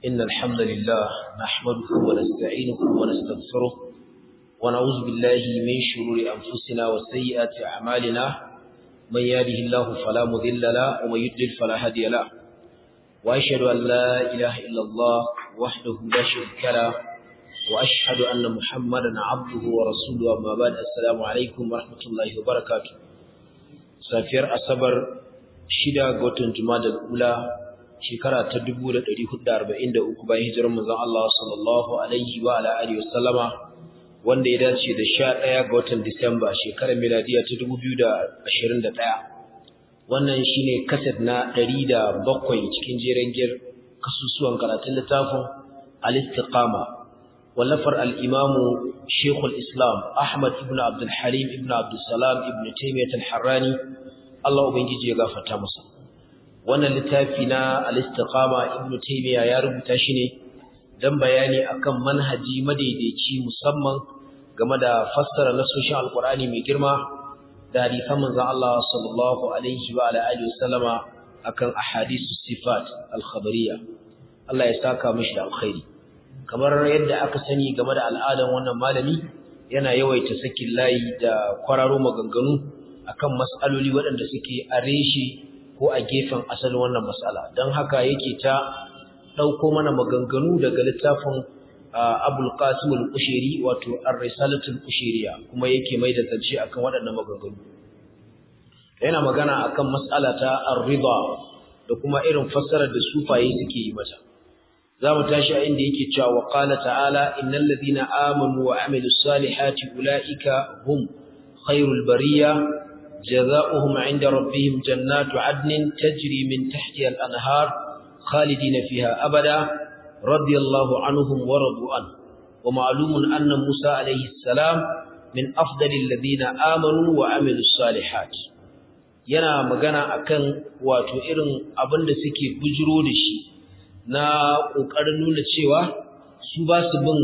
إن الحمد لله نحمده ونستعينه ونستغفره ونعوذ بالله من شرور أنفسنا وسيئات أعمالنا من يهده الله فلا مضل له ومن يضلل فلا هادي له وأشهد أن لا إله إلا الله وحده لا شريك له وأشهد أن محمدا عبده ورسوله أما بعد السلام عليكم ورحمة الله وبركاته سافر أصبر شدا قوتن جماد الأولى shekara ta 1443 bayan hijirar manzon Allah sallallahu alaihi wa ala alihi wasallama wanda ya dace da 11 ga watan Disamba shekarar miladiya ta 2021 wannan shine kaset na 107 cikin jeren gir kasusuwan karatun littafin al-istiqama wallafar al-imamu Sheikhul Islam Ahmad ibn Abdul Halim ibn Abdul Salam ibn Taymiyyah al-Harrani Allah ubangiji ya gafarta masa wannan littafi na al-istiqama ibn taymiya ya rubuta shi ne dan bayani akan manhaji madaidaici musamman game da fassara nasoshin alqur'ani mai girma da hadisan manzon Allah sallallahu alaihi wa ala alihi wasallama akan ahadithus sifat al-khabariyya Allah ya saka mishi da alkhairi kamar yadda aka sani game da al'adan wannan malami yana yawaita sakin layi da kwararo maganganu akan mas'aloli waɗanda suke a reshe ko a gefen asalin wannan matsala don haka yake ta ɗauko mana maganganu daga littafin abul qasim al-ushiri wato ar-risalatul ushiriya kuma yake mai da zance akan waɗannan maganganu yana magana akan matsala ta ar-ridha da kuma irin fassarar da sufaye suke yi mata zamu tashi a inda yake cewa wa qala ta'ala innal ladina amanu wa amilus salihati ulaika hum khairul bariyah جزاؤهم عند ربهم جنات عدن تجري من تحتها الأنهار خالدين فيها أبدا رضي الله عنهم ورضوا عنه ومعلوم أن موسى عليه السلام من أفضل الذين آمنوا وعملوا الصالحات yana magana akan wato irin abin da suke bujiro da shi na ƙoƙarin nuna cewa su ba su bin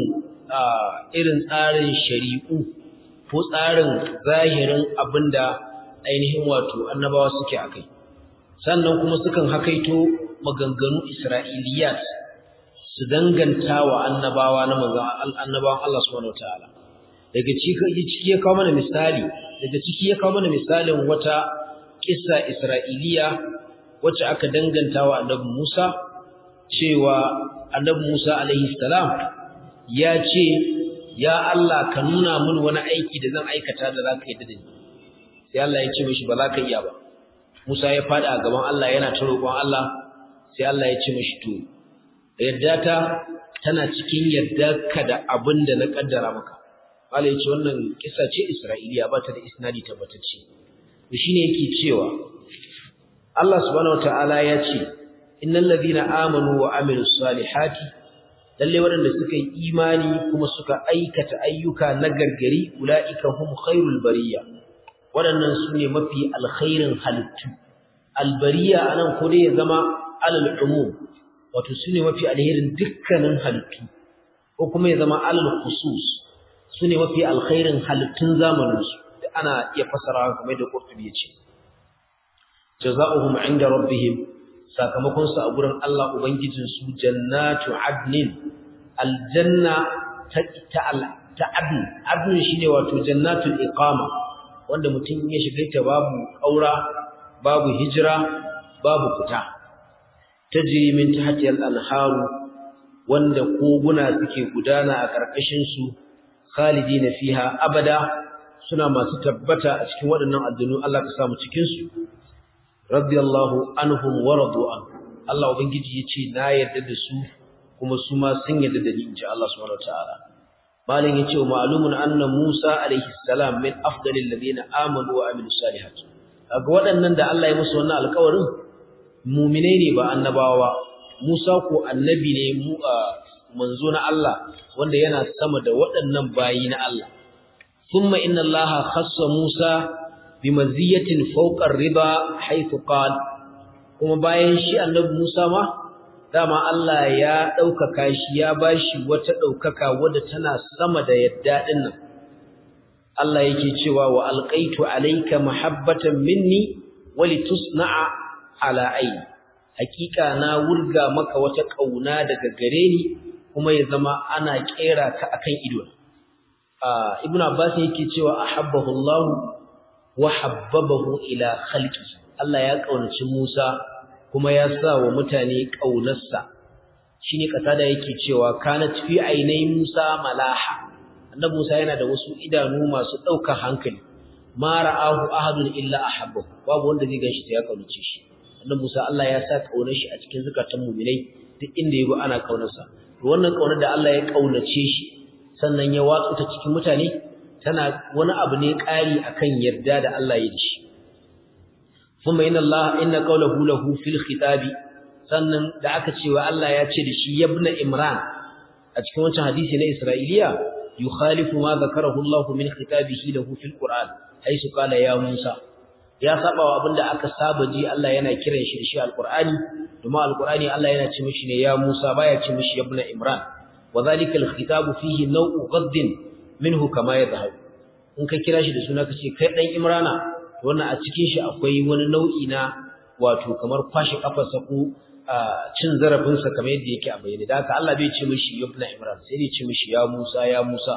irin tsarin shari'u ko tsarin zahirin abin da ainihin wato annabawa suke akai sannan kuma sukan hakaito maganganu isra'iliyat su danganta wa annabawa na manzon annabawan Allah subhanahu wataala daga ciki ya kawo mana misali daga ciki ya kawo mana misalin wata kissa isra'iliya wacce aka danganta wa annabi Musa cewa annabi Musa alaihi salam ya ce ya Allah ka nuna min wani aiki da zan aikata da zaka yi da ni sai Allah ya ce mishi ba za ka iya ba Musa ya fada a gaban Allah yana ta roƙon Allah sai Allah ya ce mishi to yadda ta tana cikin yadda ka da abin da na kaddara maka Allah ya ce wannan kisa ce Isra'iliya ba ta da isnadi tabbatacce to shine yake cewa Allah subhanahu wataala ya ce innal ladina amanu wa amilus salihati lalle waɗanda suka yi imani kuma suka aikata ayyuka na gargari ulaika hum khairul bariyya waɗannan su ne mafi alkhairin halittu albariya a nan ko dai ya zama alal umum wato su ne mafi alherin dukkanin halittu ko kuma ya zama alal khusus su ne mafi alkhairin halittun zamaninsu da ana iya fasara kamar da Qurtubi ya ce jazaohum inda rabbihim sakamakon su a gurin Allah ubangijin su jannatu adnin aljanna ta ta adn adn shine wato jannatul iqama wanda mutum ya shiga ta babu ƙaura babu hijira babu fita tajri min tahti al-anharu wanda koguna suke gudana a ƙarƙashin su khalidina fiha abada suna masu tabbata a cikin waɗannan addinu Allah ka samu cikin su radiyallahu anhum wa radu an Allah ubangiji yace na yarda da su kuma su ma sun yarda da ni inji Allah subhanahu wataala malin yace wa ma'lumun anna Musa alaihi salam min afdalil ladina amanu wa amilus salihat kaga waɗannan da Allah ya musu wannan alƙawarin mu'minai ne ba annabawa Musa ko annabi ne mu manzo na Allah wanda yana sama da waɗannan bayi na Allah thumma inna Allah khassa Musa bimaziyatin fawqa ar-riba haythu qala kuma bayan shi annabi Musa ma dama Allah ya ɗaukaka shi ya bashi wata ɗaukaka wadda tana sama da yadda ɗin nan Allah yake cewa wa alqaitu alayka mahabbatan minni wa litusna'a ala ayni hakika na wurga maka wata kauna daga gare ni kuma ya zama ana kera ka akan ido ibnu abbas yake cewa ahabbahu Allah wa habbabahu ila khalqi Allah ya kaunaci Musa kuma ya sa wa mutane kaunarsa shine kasada yake cewa kanat fi ainai Musa malaha annabi Musa yana da wasu idanu masu daukar hankali ma ra'ahu ahadun illa ahabbahu babu wanda zai ganshi sai ya kaunace shi annabi Musa Allah ya sa kaunar shi a cikin zakatan mu'minai duk inda yago ana kaunarsa to wannan kaunar da Allah ya kaunace shi sannan ya watsu ta cikin mutane tana wani abu ne ƙari akan yarda da Allah ya dashi kuma inna Allah inna qawluhu lahu fil khitabi sannan da aka cewa Allah ya ce da shi yabna imran a cikin wancan hadisi na Isra'iliya yukhalifu ma zakarahu Allah min khitabihi lahu fil Qur'an haisu qala ya Musa ya saba wa abinda aka saba ji Allah yana kiran shi da shi alqur'ani kuma alqur'ani Allah yana ce mishi ne ya Musa baya ce mishi yabna imran وذلك الخطاب فيه نوع غض منه كما يظهر in ka kira shi da suna kace kai dan imrana wannan a cikin shi akwai wani nau'i na wato kamar kwashi kafarsa ko cin zarafin sa kamar yadda yake a bayyane da haka Allah bai ce mishi ibn imran sai dai ce mishi ya Musa ya Musa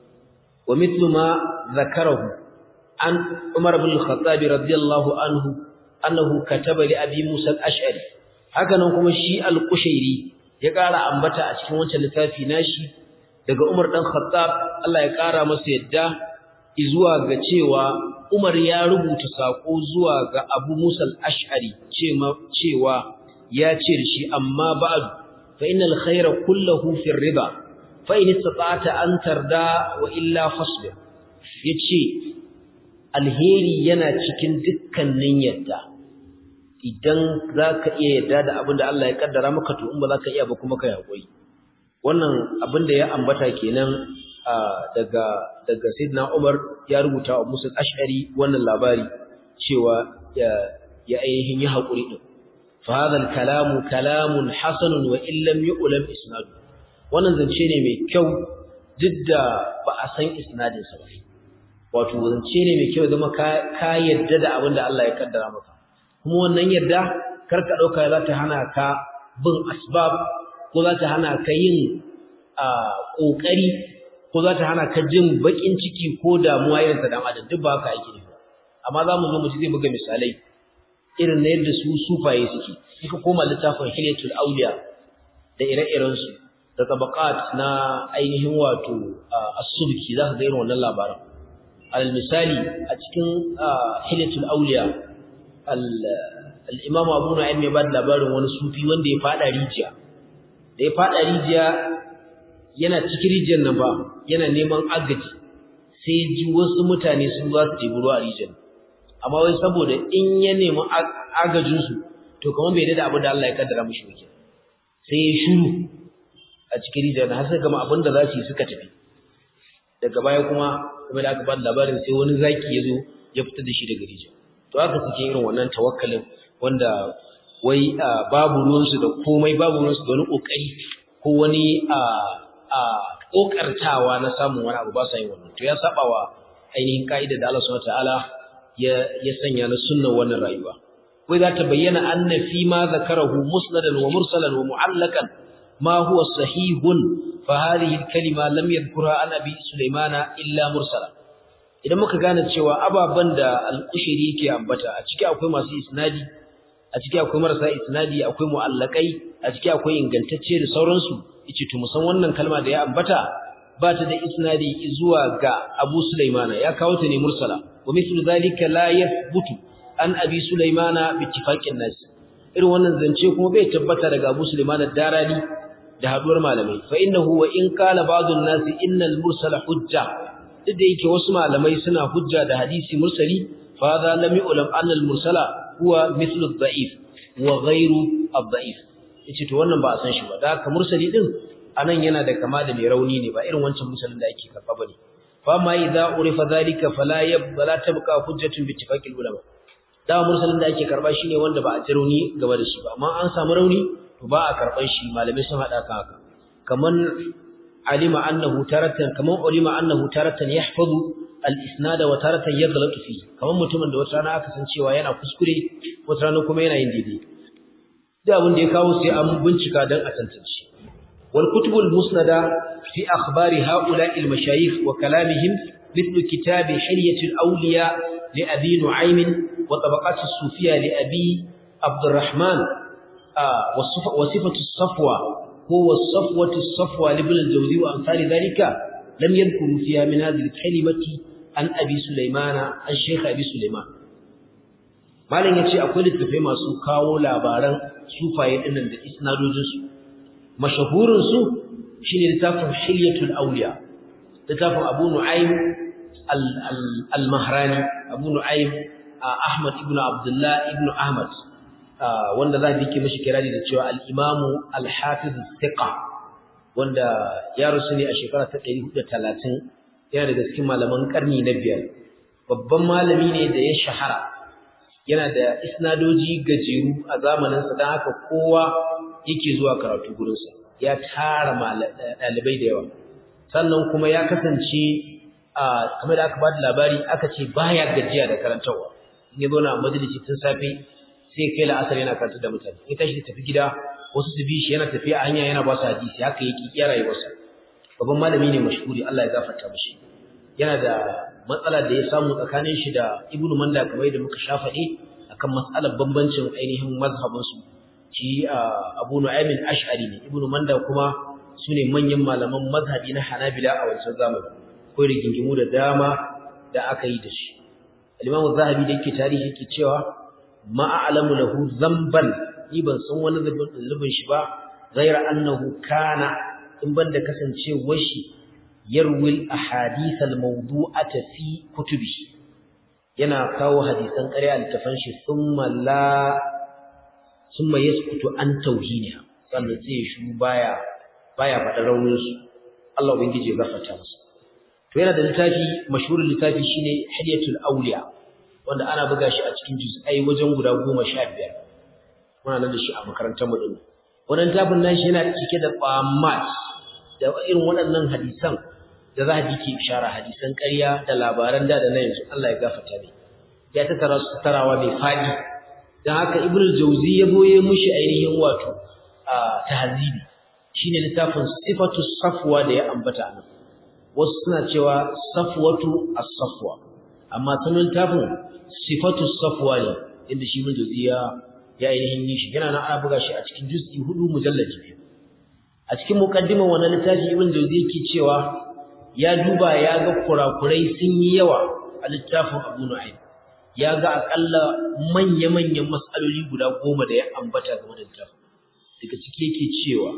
wa mithlu ma zakarahu an Umar ibn al-Khattab radiyallahu anhu annahu kataba li Abi Musa al-Ash'ari haka nan kuma shi al-Qushairi ya ƙara ambata a cikin wancan littafi nashi daga Umar dan Khattab Allah ya ƙara masa yadda zuwa ga cewa Umar ya rubuta sako zuwa ga Abu Musa al-Ash'ari cewa ya ce da shi amma ba'd fa innal khayra kulluhu fi riba fa in istata'ta an tarda wa illa fasbir yace alheri yana cikin dukkanin yadda idan za ka iya yadda da abin da Allah ya kaddara maka to in ba za ka iya ba kuma ka yaƙuri wannan abin da ya ambata kenan daga daga Sayyidina Umar ya rubuta wa Musa Ash'ari wannan labari cewa ya ya ainihin yi haƙuri din fa hadha kalamu kalamun hasanun wa in lam yu'lam isnad wannan zance ne mai kyau duk da ba a san isnadin sa ba wato zance ne mai kyau zama ka ka yadda da abin da Allah ya kaddara maka kuma wannan yadda karka dauka za ta hana ka bin asbab ko za ta hana ka yin kokari ko za ta hana ka jin bakin ciki ko damuwa irin ta dan adam duk ba haka yake ne amma za mu zo mu ji zai buga misalai irin na yadda su sufaye suke in ka koma littafin hilyatul auliya da ire-iren su da tabaqat na ainihin wato as-subki za ka ga irin wannan labarin al misali a cikin hilyatul auliya al'imam abu na ya ba da labarin wani sufi wanda ya fada rijiya da ya fada rijiya yana cikin rijiyar nan ba yana neman agaji sai ji wasu mutane sun za su tebi ruwa a rijiyar amma wai saboda in ya nemi agajinsu to kamar bai da abin da Allah ya kaddara mashi wake sai ya shuru a cikin rijiyar na har sai gama abin da za su yi suka tafi daga baya kuma game da aka ba da labarin sai wani zaki ya zo ya fita da shi daga rijiyar to haka suke irin wannan tawakkalin wanda wai babu ruwansu da komai babu ruwansu da wani kokari ko wani a a kokartawa na samun wani abu ba sa yin wannan to ya saba wa ainihin ka'ida da Allah subhanahu wataala ya ya sanya na sunnar wannan rayuwa wai za ta bayyana anna fi ma zakarahu musnadan wa mursalan wa mu'allakan ma huwa sahihun fa hadhihi al-kalima lam yadhkurha an abi sulaimana illa mursala idan muka gane cewa ababan da al-kushiri yake ambata a ciki akwai masu isnadi a ciki akwai marasa isnadi akwai mu'allakai a ciki akwai ingantacce da sauransu yace to musan wannan kalma da ya ambata ba ta da isnadi zuwa ga Abu Sulaimana ya kawo ta ne mursala wa mithlu zalika la yathbutu an Abi Sulaimana bi ittifaqin nas irin wannan zance kuma bai tabbata daga Abu Sulaimana darani da haduwar malamai fa innahu wa in qala ba'dun nas innal mursala hujja duk da yake wasu malamai suna hujja da hadisi mursali fa hadha lam yu'lam anna al mursala huwa mithlu ad-da'if wa ghayru ad-da'if yace to wannan ba a san shi ba da haka mursali din anan yana da kama da mai rauni ne ba irin wancan mursalin da ake karba bane fa ma idza urifa zalika fala yabla tabqa hujjatun bi ittifaqil ulama da mursalin da ake karba shine wanda ba a ji rauni gaba da shi ba amma an samu rauni to ba a karban shi malamai sun hada kan haka kaman alima annahu taratan kaman ulima annahu taratan yahfazu al-isnada wa taratan yaghlatu fi kaman mutumin da wata rana aka san cewa yana kuskure wata rana kuma yana yin daidai da abin da ya kawo sai an bincika dan a tantance wal kutubul musnada fi akhbari haula'i al mashayikh wa kalamihim مثل كتاب حلية الأولياء لأبي نعيم وطبقات الصوفية لأبي عبد الرحمن آه وصفة الصفوة هو الصفوة الصفوة لابن الجوزي وأمثال ذلك لم يذكروا فيها من هذه الكلمة عن أبي سليمان عن شيخ أبي سليمان malam yace akwai littafai masu kawo labaran sufaye dinnan da isnadojin su mashahurin su shine littafin Hilyatul Awliya littafin Abu Nu'aym al-Mahrani Abu Nu'aym Ahmad ibn Abdullah ibn Ahmad wanda za a yake mashi kirari da cewa al-Imamu al-Hafiz thiqa wanda ya rusu ne a shekara ta 430 yana daga cikin malaman karni na biyar babban malami ne da ya shahara yana da isnadoji gajeru a zamaninsa don haka kowa yake zuwa karatu gurinsa ya tara ɗalibai da yawa sannan kuma ya kasance a kamar da aka ba da labari aka ce baya gajiya da karantarwa in ya zauna a majalisi tun safe sai kai la'asar yana karanta da mutane in tashi da tafi gida wasu su bi shi yana tafiya a hanya yana ba su hadisi haka yake iya rayuwarsa babban malami ne mashhuri Allah ya gafarta mishi yana da matsala da ya samu tsakanin shi da Ibn Manda kamar yadda muka sha faɗi akan matsalar bambancin ainihin mazhabin su shi Abu Nu'aym al-Ash'ari ne Ibn Manda kuma sune manyan malaman mazhabi na Hanabila a wancan zamani ko rigingimu da dama da aka yi da shi al-Imam Zahabi da yake tarihi yake cewa ma a'lamu lahu zamban ni ban san wani zubin shi ba ghaira annahu kana in banda kasancewar shi yarwil ahadith al-mawdu'ata fi kutubi yana kawo hadisan ƙarya a littafan shi thumma la thumma yaskutu an tauhiniha sannan sai ya shu baya baya faɗa raunin su Allah ubangiji ya gafarta masa to yana da littafi mashhurin littafi shine Hilyatul Awliya wanda ana buga shi a cikin juz'ai wajen guda 15 muna nan da shi a makarantar mu din wannan tafin nashi yana cike da qamat da irin waɗannan hadisan da za a ji ke ishara hadisan ƙarya da labaran da da na yanzu Allah ya gafarta ne ya tattara su tarawa mai faɗi don haka ibnu jauzi ya boye mushi ainihin wato a tahzibi shine littafin sifatu safwa da ya ambata nan wasu suna cewa safwatu as-safwa amma sunan littafin sifatu safwa ne inda shi ibnu jauzi ya ya ainihin yi shi yana nan ana buga shi a cikin juz'i hudu mujallaji biyu a cikin muqaddimar wannan littafi ibn jawzi yake cewa ya duba ya ga kurakurai sun yi yawa a littafin Abu Nu'aym ya ga akalla manya-manyan matsaloli guda goma da ya ambata game da littafin daga ciki yake cewa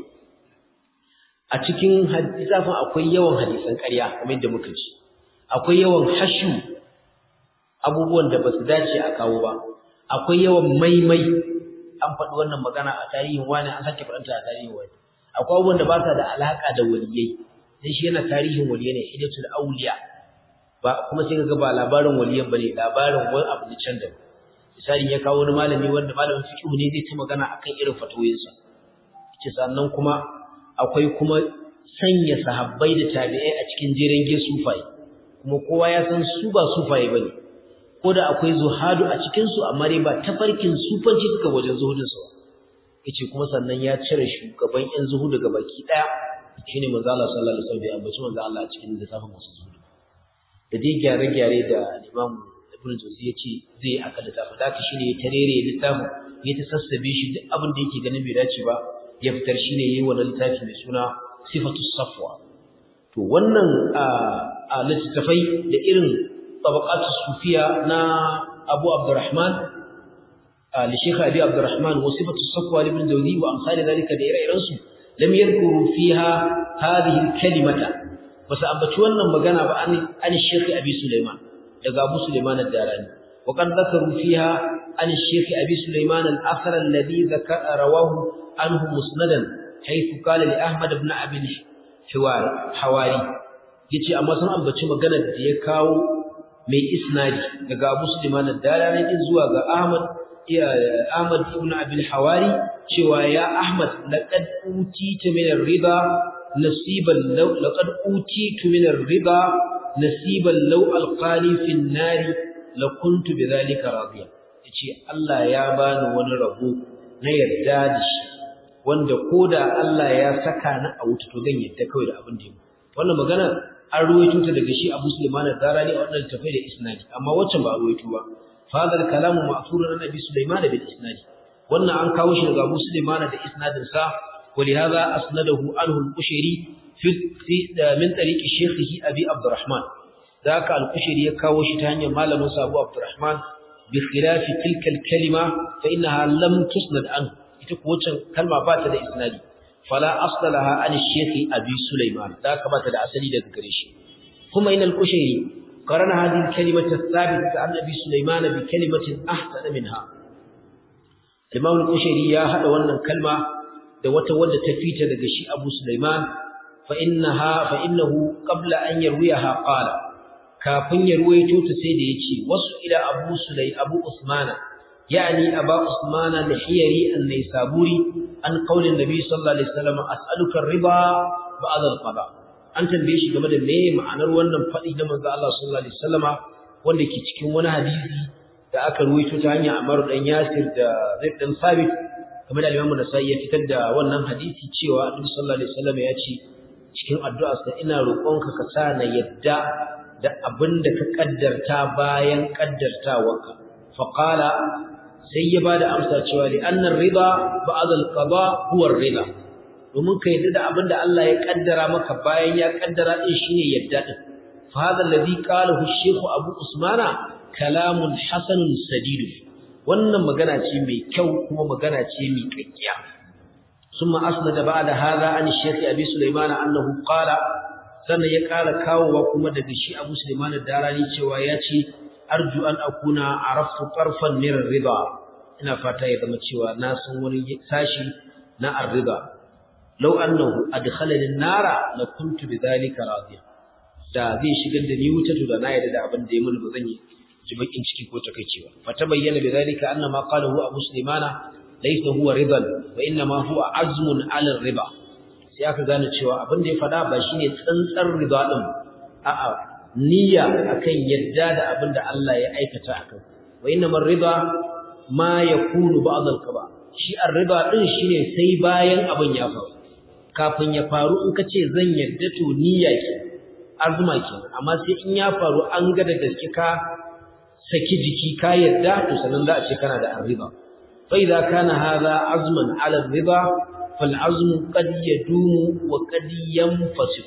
a cikin littafin akwai yawan hadisan ƙarya kamar yadda muka ci akwai yawan hashu abubuwan da ba su dace a kawo ba akwai yawan maimai an faɗi wannan magana a tarihin wani an sake faɗanta a tarihin wani akwai abubuwan da ba sa da alaƙa da waliyai sai shi yana tarihin waliyai ne hidatul auliya ba kuma sai kaga ba labarin waliyan bane labarin wani abu ne can da misali ya kawo wani malami wanda malamin fiqh ne zai ta magana akan irin fatawoyinsa yace sannan kuma akwai kuma sanya sahabbai da tabi'ai a cikin jeren sufai kuma kowa ya san su ba sufaye bane ko da akwai zuhadu a cikin su amma dai ba tafarkin sufanci suka wajen zuhudin su yace kuma sannan ya cire shugaban yan zuhudu daga baki daya shine manzo Allah sallallahu alaihi wasallam ya ambaci manzo Allah a cikin littafin masu zuhudu da dai gyare-gyare da Imam Ibn Jawzi yace zai aka littafin da shine ya tarere littafin ya ta sassabe shi duk abin da yake ganin bai dace ba ya fitar shine yayi wannan littafi mai suna Sifatus Safwa to wannan a littafai da irin tabaqatu sufiya na Abu Abdurrahman li Sheikh Abi Abdurrahman wa Sifatus Safwa ibn Jawzi wa amsal dalika da ire-iren su lam yadhkuru fiha hadhihi al-kalimata basu ambaci wannan magana ba an an Sheikh Abi Sulaiman daga Abu Sulaiman ad-Darani wa qad dhakaru fiha an Sheikh Abi Sulaiman al-athar alladhi dhakara rawahu anhu musnadan haythu qala li Ahmad ibn Abi Hiwari Hawari yace amma sun ambaci magana da ya kawo mai isnadi daga Abu Sulaiman ad-Darani din zuwa ga Ahmad Ahmad ibn Abi Hawari cewa ya Ahmad laqad utita min ar-riba nasiban law laqad utitu min ar-riba nasiban law alqani fi an-nar la kuntu bidhalika radiya yace Allah ya bani wani rabo na yarda da shi wanda koda Allah ya saka ni a wuta to zan yarda kawai da abin da yake wannan magana an ruwaito ta daga shi Abu Sulaiman ad-Darani a wannan tafai da isnadi amma waccan ba ruwaito ba fadar kalamu ma'thurun an Abi Sulaiman bil isnadi wannan an kawo shi daga Abu Sulaiman da isnadin sa ولهذا أسنده عنه القشيري في, في من طريق شيخه أبي عبد الرحمن ذاك القشيري يكاوش تاني مال موسى أبو عبد الرحمن بخلاف تلك الكلمة فإنها لم تسند عنه يتكوى كلمة بات إسنادي فلا أصل لها عن الشيخ أبي سليمان ذاك بات أسني لذكريش ثم إن القشيري قرن هذه الكلمة الثابتة عن أبي سليمان بكلمة أحسن منها الإمام القشيري يا هذا وانا كلمة da wata wadda ta fita daga shi Abu Sulaiman fa innaha fa innahu qabla an yarwiha qala kafin ya ruwaito ta sai da yace wasu ila Abu Sulay Abu Usmana yani Abu Usmana al-Hiyari an-Naisaburi an qaulin Nabi sallallahu alaihi wasallam as'aluka ar-riba ba'da al-qada an tambaye shi game da me ma'anar wannan fadi na manzo Allah sallallahu alaihi wasallama wanda ke cikin wani hadisi da aka ruwaito ta hanyar Amr dan Yasir da Zaid dan Sabit kamar da Imam Nasa'i ya fitar da wannan hadisi cewa Annabi sallallahu alaihi wasallam ya ce cikin addu'arsa ina roƙonka ka sa na yadda da abin da ka kaddarta bayan kaddartawarka fa qala sai ya bada amsa cewa li anna ar-ridha ba'd al-qada huwa ar-ridha domin ka yadda da abin da Allah ya kaddara maka bayan ya kaddara din shine yadda din fa hadha alladhi qalahu ash-shaykh Abu Usmana kalamun hasanun sadidun wannan magana ce mai kyau kuma magana ce mai kakkiya summa asnada ba'da hadha an shaykh abi sulaiman annahu qala sannan ya kara kawowa kuma daga shi abu sulaiman darani cewa ya ce arju an akuna araftu tarfan min riba ina fata ya zama cewa na san wani sashi na ar-riba law annahu adkhalani an-nara la kuntu bidhalika radiya da zai shigar da ni wuta to da na yarda da abin da ya mun ba zan yi ji bakin ciki ko takeicewa fata bayyana bidalika anna ma qalahu abu sulaimana laysa huwa ridan wa inna ma huwa azmun ala riba sai aka gane cewa abin da ya fada ba shine tsantsar riba din a'a niyya akan yadda da abin da Allah ya aikata akan wa inna mar riba ma yakunu ba'd al-qaba shi ar-riba din shine sai bayan abin ya faru kafin ya faru in kace zan yadda to niyya ke azuma ke amma sai in ya faru an ga da gaske ka saki jiki ka yadda to sanan za a ce kana da arriba fa idza kana hadha azman ala arriba fal azmu qad yadumu wa qad yanfasik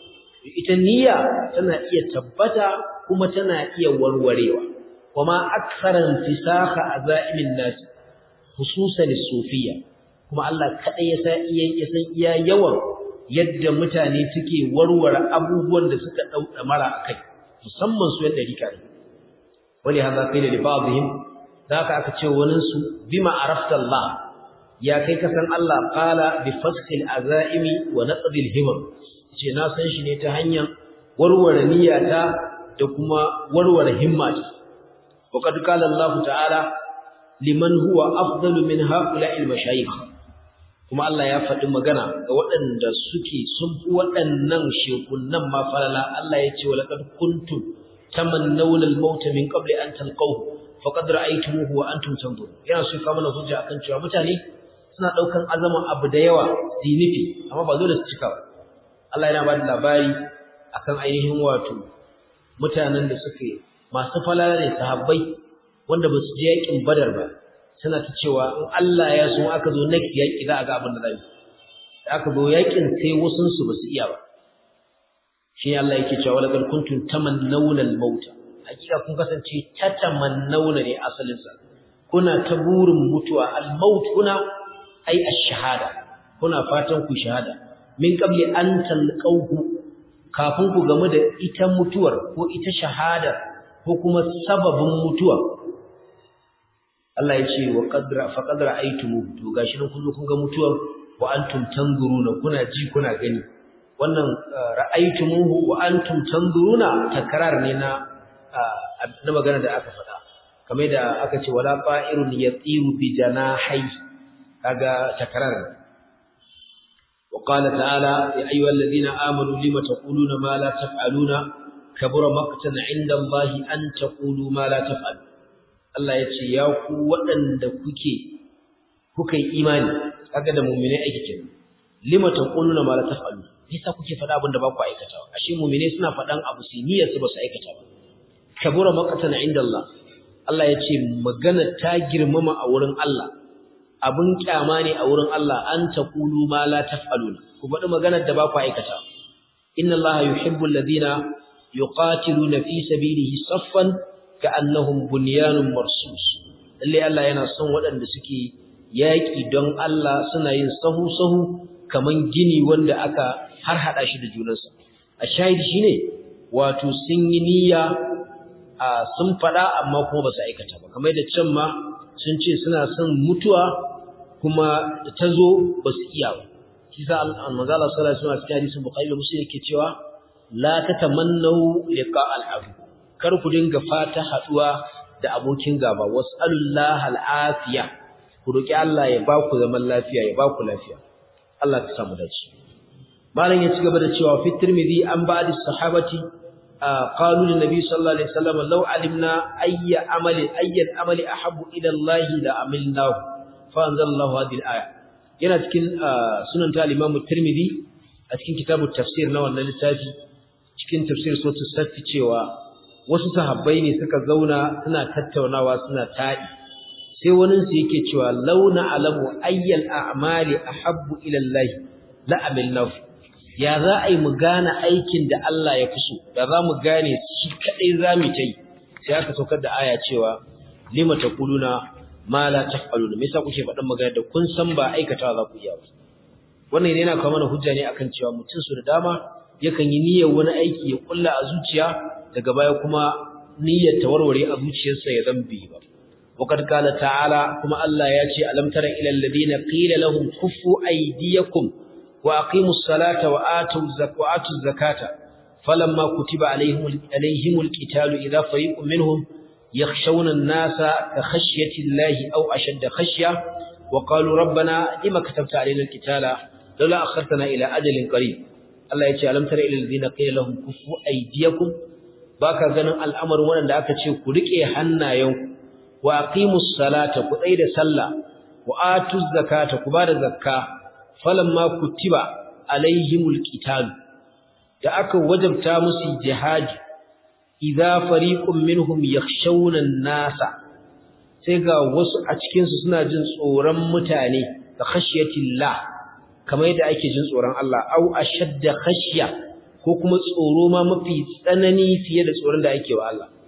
ita niyya tana iya tabbata kuma tana iya warwarewa kuma aktharan fisakha azaimin nas khususan sufiyya kuma Allah kadai ya san iya ya san iya yawan yadda mutane suke warware abubuwan da suka dauda mara akai musamman su yadda rika ne wali hada qila li ba'dihim zaka aka ce wanin su bima arafta Allah ya kai ka san Allah qala bi fasl azaimi wa naqd al-himam ce na san shi ne ta hanyar warware niyyata da kuma warware himmata wa kad qala Allah ta'ala liman huwa afdalu min ha'ula'i al-mashayikh kuma Allah ya faɗi magana ga waɗanda suke sun fi waɗannan shekunan ma falala Allah ya ce wa laqad kuntum tamannawna al-maut min qabli an talqahu faqad ra'aytumuhu wa antum tanzurun yana so ka mana hujja akan cewa mutane suna daukan azaman abu da yawa dinifi amma ba dole su cika ba Allah yana ba da labari akan ainihin wato mutanen da suke masu falala ne sahabbai wanda ba su je yakin badar ba suna ta cewa in Allah ya so aka zo next yaki za a ga abin da zai da aka zo yakin sai wasun su ba su iya ba shi Allah yake cewa laqad kuntum tamannawna al-maut hakika kun kasance tatamannawna ne asalin sa kuna ta burin mutuwa al-maut kuna ai ash-shahada kuna fatan ku shahada min qabli an talqahu kafin ku gamu da ita mutuwar ko ita shahada ko kuma sababin mutuwa Allah ya ce wa qadra fa qadra aitumu to gashi nan kun zo kun ga mutuwar wa antum tanzuruna kuna ji kuna gani wannan ra'aytumuhu wa antum tanzuruna takrar ne na na magana da aka faɗa kamar da aka ce wala fa'irun yatiru bi janahi kaga takrar ne وقال تعالى يا أيها الذين آمنوا لم تقولون ما لا تفعلون كبر مقتا عند الله أن تقولوا ما لا تفعلون Allah ya ce ya ku waɗanda kuke kuka yi imani kaga da mu'minai aiki kenan lima taquluna ma la taf'alu yasa kuke faɗa abin da ba ku aikatawa ashe mu'minai suna faɗan abu su niyyar su ba su aikata ba kabura maqatan inda Allah Allah ya ce magana ta girmama a wurin Allah abin kyama ne a wurin Allah an taqulu ma la taf'aluna ku faɗi maganar da ba ku aikata inna Allah yuhibbu alladhina yuqatiluna fi sabilihi saffan ka'annahum bunyanun marsus lalle Allah yana son waɗanda suke yaƙi don Allah suna yin sahu-sahu kaman gini wanda aka har hada shi da junansa a shahidi shine wato sun yi niyya a sun fada amma kuma ba su aikata ba kamar da can ma sun ce suna son mutuwa kuma da ta zo ba su iya ba shi sa manzo Allah sallallahu alaihi wasallam cikin hadisin Bukhari da Muslim yake cewa la tatamannu liqa al-adu kar ku dinga fata haduwa da abokin gaba was'alullaha al-afiya ku roki Allah ya ba ku zaman lafiya ya ba ku lafiya Allah ka samu dace malam ya ci gaba da cewa fi tirmidhi an ba'd as-sahabati qalu lin nabi sallallahu alaihi wasallam law alimna ayya amali ayya amali ahabbu ila Allah la amilnahu fa anzalallahu hadhihi al-aya yana cikin sunan ta al-imam tirmidhi a cikin kitabut tafsir na wannan littafi cikin tafsir sura safi cewa wasu sahabbai ne suka zauna suna tattaunawa suna taɗi sai waninsu yake cewa launa alamu ayyal a'mali ahabbu ila Allah la amilnahu ya za a yi mu gane aikin da Allah ya fi so da za mu gane shi kadai za mu ta yi sai aka saukar da aya cewa lima taquluna ma la taf'aluna me yasa kuke faɗin magana da kun san ba aikatawa za ku iya ba wannan yana kawo mana hujja ne akan cewa mutum su da dama yakan yi niyyar wani aiki ya kulla a zuciya daga baya kuma niyyar ta warware a zuciyarsa ya zambe ba وقد قال تعالى كما الله ياتي ألم تر إلى الذين قيل لهم كفوا أيديكم وأقيموا الصلاة وآتوا الزكاة, وآتوا الزكاة فلما كتب عليهم, عليهم القتال إذا فريق منهم يخشون الناس كخشية الله أو أشد خشية وقالوا ربنا لما كتبت علينا القتال لولا أخرتنا إلى أجل قريب الله ياتي ألم تر إلى الذين قيل لهم كفوا أيديكم baka ganin al'amarin wanda aka ce ku rike hannayenku wa aqimus salata ku da sallah wa atuz zakata ku bada zakka falamma kutiba alaihimul qital da aka wajabta musu jihadi idza fariqun minhum yakhshawna an-nasa sai ga wasu a cikin su suna jin tsoron mutane da khashyatillah kamar yadda ake jin tsoron Allah au ashadda khashya ko kuma tsoro ma mafi tsanani fiye da tsoron da ake wa Allah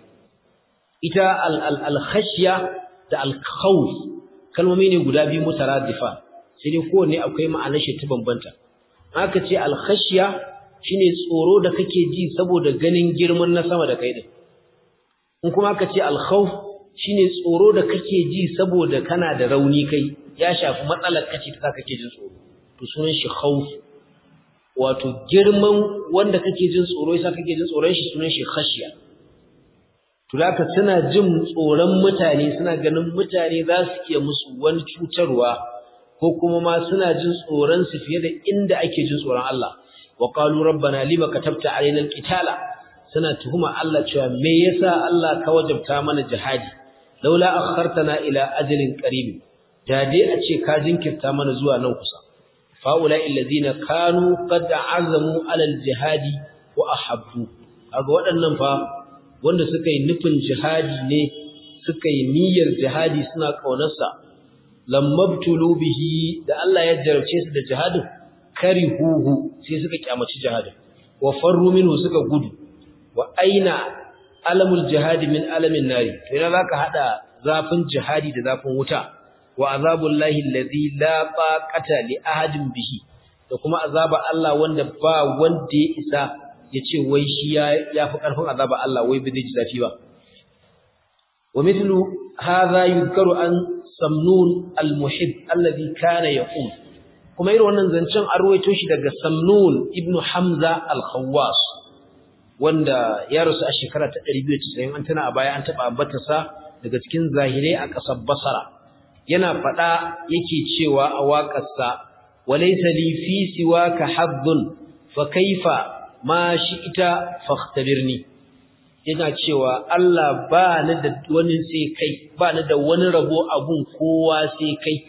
ita al-khashya da al-khawf kalmomi ne guda biyu mutaradifa sai dai kowanne akwai ma'anar shi ta bambanta aka ce al-khashya shine tsoro da kake ji saboda ganin girman na sama da kai din in kuma aka ce al-khawf shine tsoro da kake ji saboda kana da rauni kai ya shafi matsalar kace ta kake jin tsoro to sunan shi khawf wato girman wanda kake jin tsoro yasa kake jin tsoron shi sunan shi khashya to haka suna jin tsoron mutane suna ganin mutane za su iya musu wani cutarwa ko kuma ma suna jin tsoron su fiye da inda ake jin tsoron Allah wa qalu rabbana lima katabta alaina alqitala suna tuhuma Allah cewa me yasa Allah ka wajabta mana jihadi laula akhartana ila ajalin qarib da dai a ce ka jinkirta mana zuwa nan kusa faula illazina kanu qad azamu ala aljihadi wa ahabbu kaga waɗannan fa wanda suka yi nufin jihadi ne suka yi niyyar jihadi suna kaunarsa lamabtulu bihi da Allah ya jarabce su da jihadin karihuhu sai suka kyamaci jihadin wa farru minhu suka gudu wa aina alamul jihadi min alamin nari to ina zaka hada zafin jihadi da zafin wuta wa azabul lahi allazi la taqata li ahadin bihi da kuma azaba Allah wanda ba wanda ya isa ya ce wai shi ya yafi karfin azaba Allah wai bai ji zafi ba wa mithlu hadha yuzkaru an samnun al-muhib alladhi kana yaqum kuma irin wannan zancen an ruwaito shi daga samnun ibn hamza al-khawwas wanda ya rasu a shekara ta 290 an tana a baya an taba ambatarsa daga cikin zahirai a ƙasar basara yana faɗa yake cewa a waƙarsa walaysa li fi siwaka haddun fa kaifa ma shi'ita fakhtabirni yana cewa Allah ba ni da wani sai kai ba ni da wani rabo abun kowa sai kai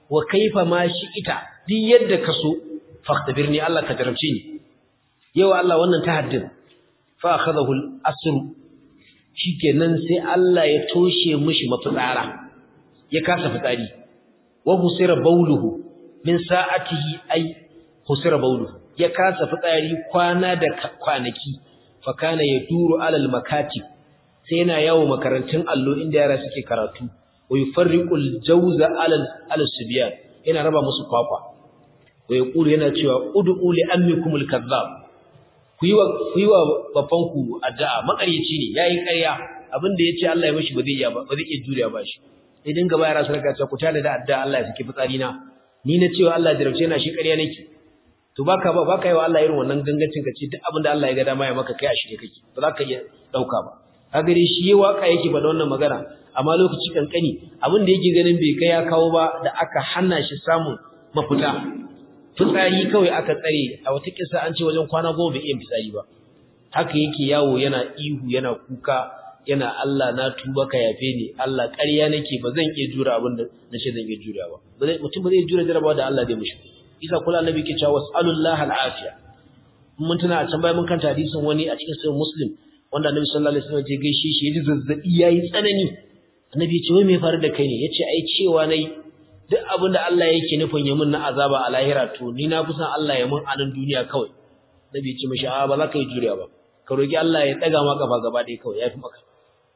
wa kaifa ma shi ita duk yadda ka so faktabirni Allah ka jarabce ni yau Allah wannan tahaddin fa akhadahu al-asr shikenan sai Allah ya toshe mishi mafitsara ya kasa fitsari wa husira bauluhu min sa'atihi ay husira bauluhu ya kasa fitsari kwana da kwanaki fa kana yaduru alal makatib sai yana yawo makarantun allo inda yara suke karatu wa yufarriqul jawza alal alal subyan yana raba musu kwakwa wa yaqulu yana cewa ud'u li ammikumul kadhab ku yi wa ku yi wa bafanku addu'a makaryaci ne yayi ƙarya abinda yace Allah ya mishi ba zai iya ba ba zai iya juriya ba shi idan gaba yara sun ga ku tada da addu'a Allah ya saki fitsari na ni na cewa Allah ya jarabce na shi ƙarya nake to baka ba baka yi wa Allah irin wannan gangancin ka ce duk abinda Allah ya ga dama ya maka kai a shirye kake ba za ka iya dauka ba kaga dai shi yayi waka yake ba da wannan magana amma lokaci kankani abinda yake ganin bai kai ya kawo ba da aka hana shi samun mafita fitsari kawai aka tsare a wata kisa an ce wajen kwana goma bai iya fitsari ba haka yake yawo yana ihu yana kuka yana Allah na tuba ka yafe ni Allah ƙarya nake ba zan iya jura abin da nace zan iya jura ba mutum ba zai jura jarabawa da Allah zai mishi isa kula annabi ke cewa was'alullah al'afiya mun tuna a can bayan mun kanta hadisin wani a cikin sahih muslim wanda annabi sallallahu alaihi wasallam ya gaishe shi yaji zazzabi yayi tsanani annabi ya ce wai me faru da kai ne yace ai cewa nayi duk abin da Allah yake nufin ya mun na azaba a lahira to ni na kusan Allah ya mun a nan duniya kawai nabi ya ce mishi a ba za ka yi juriya ba ka roki Allah ya daga ma kafa gaba ɗaya kawai yafi maka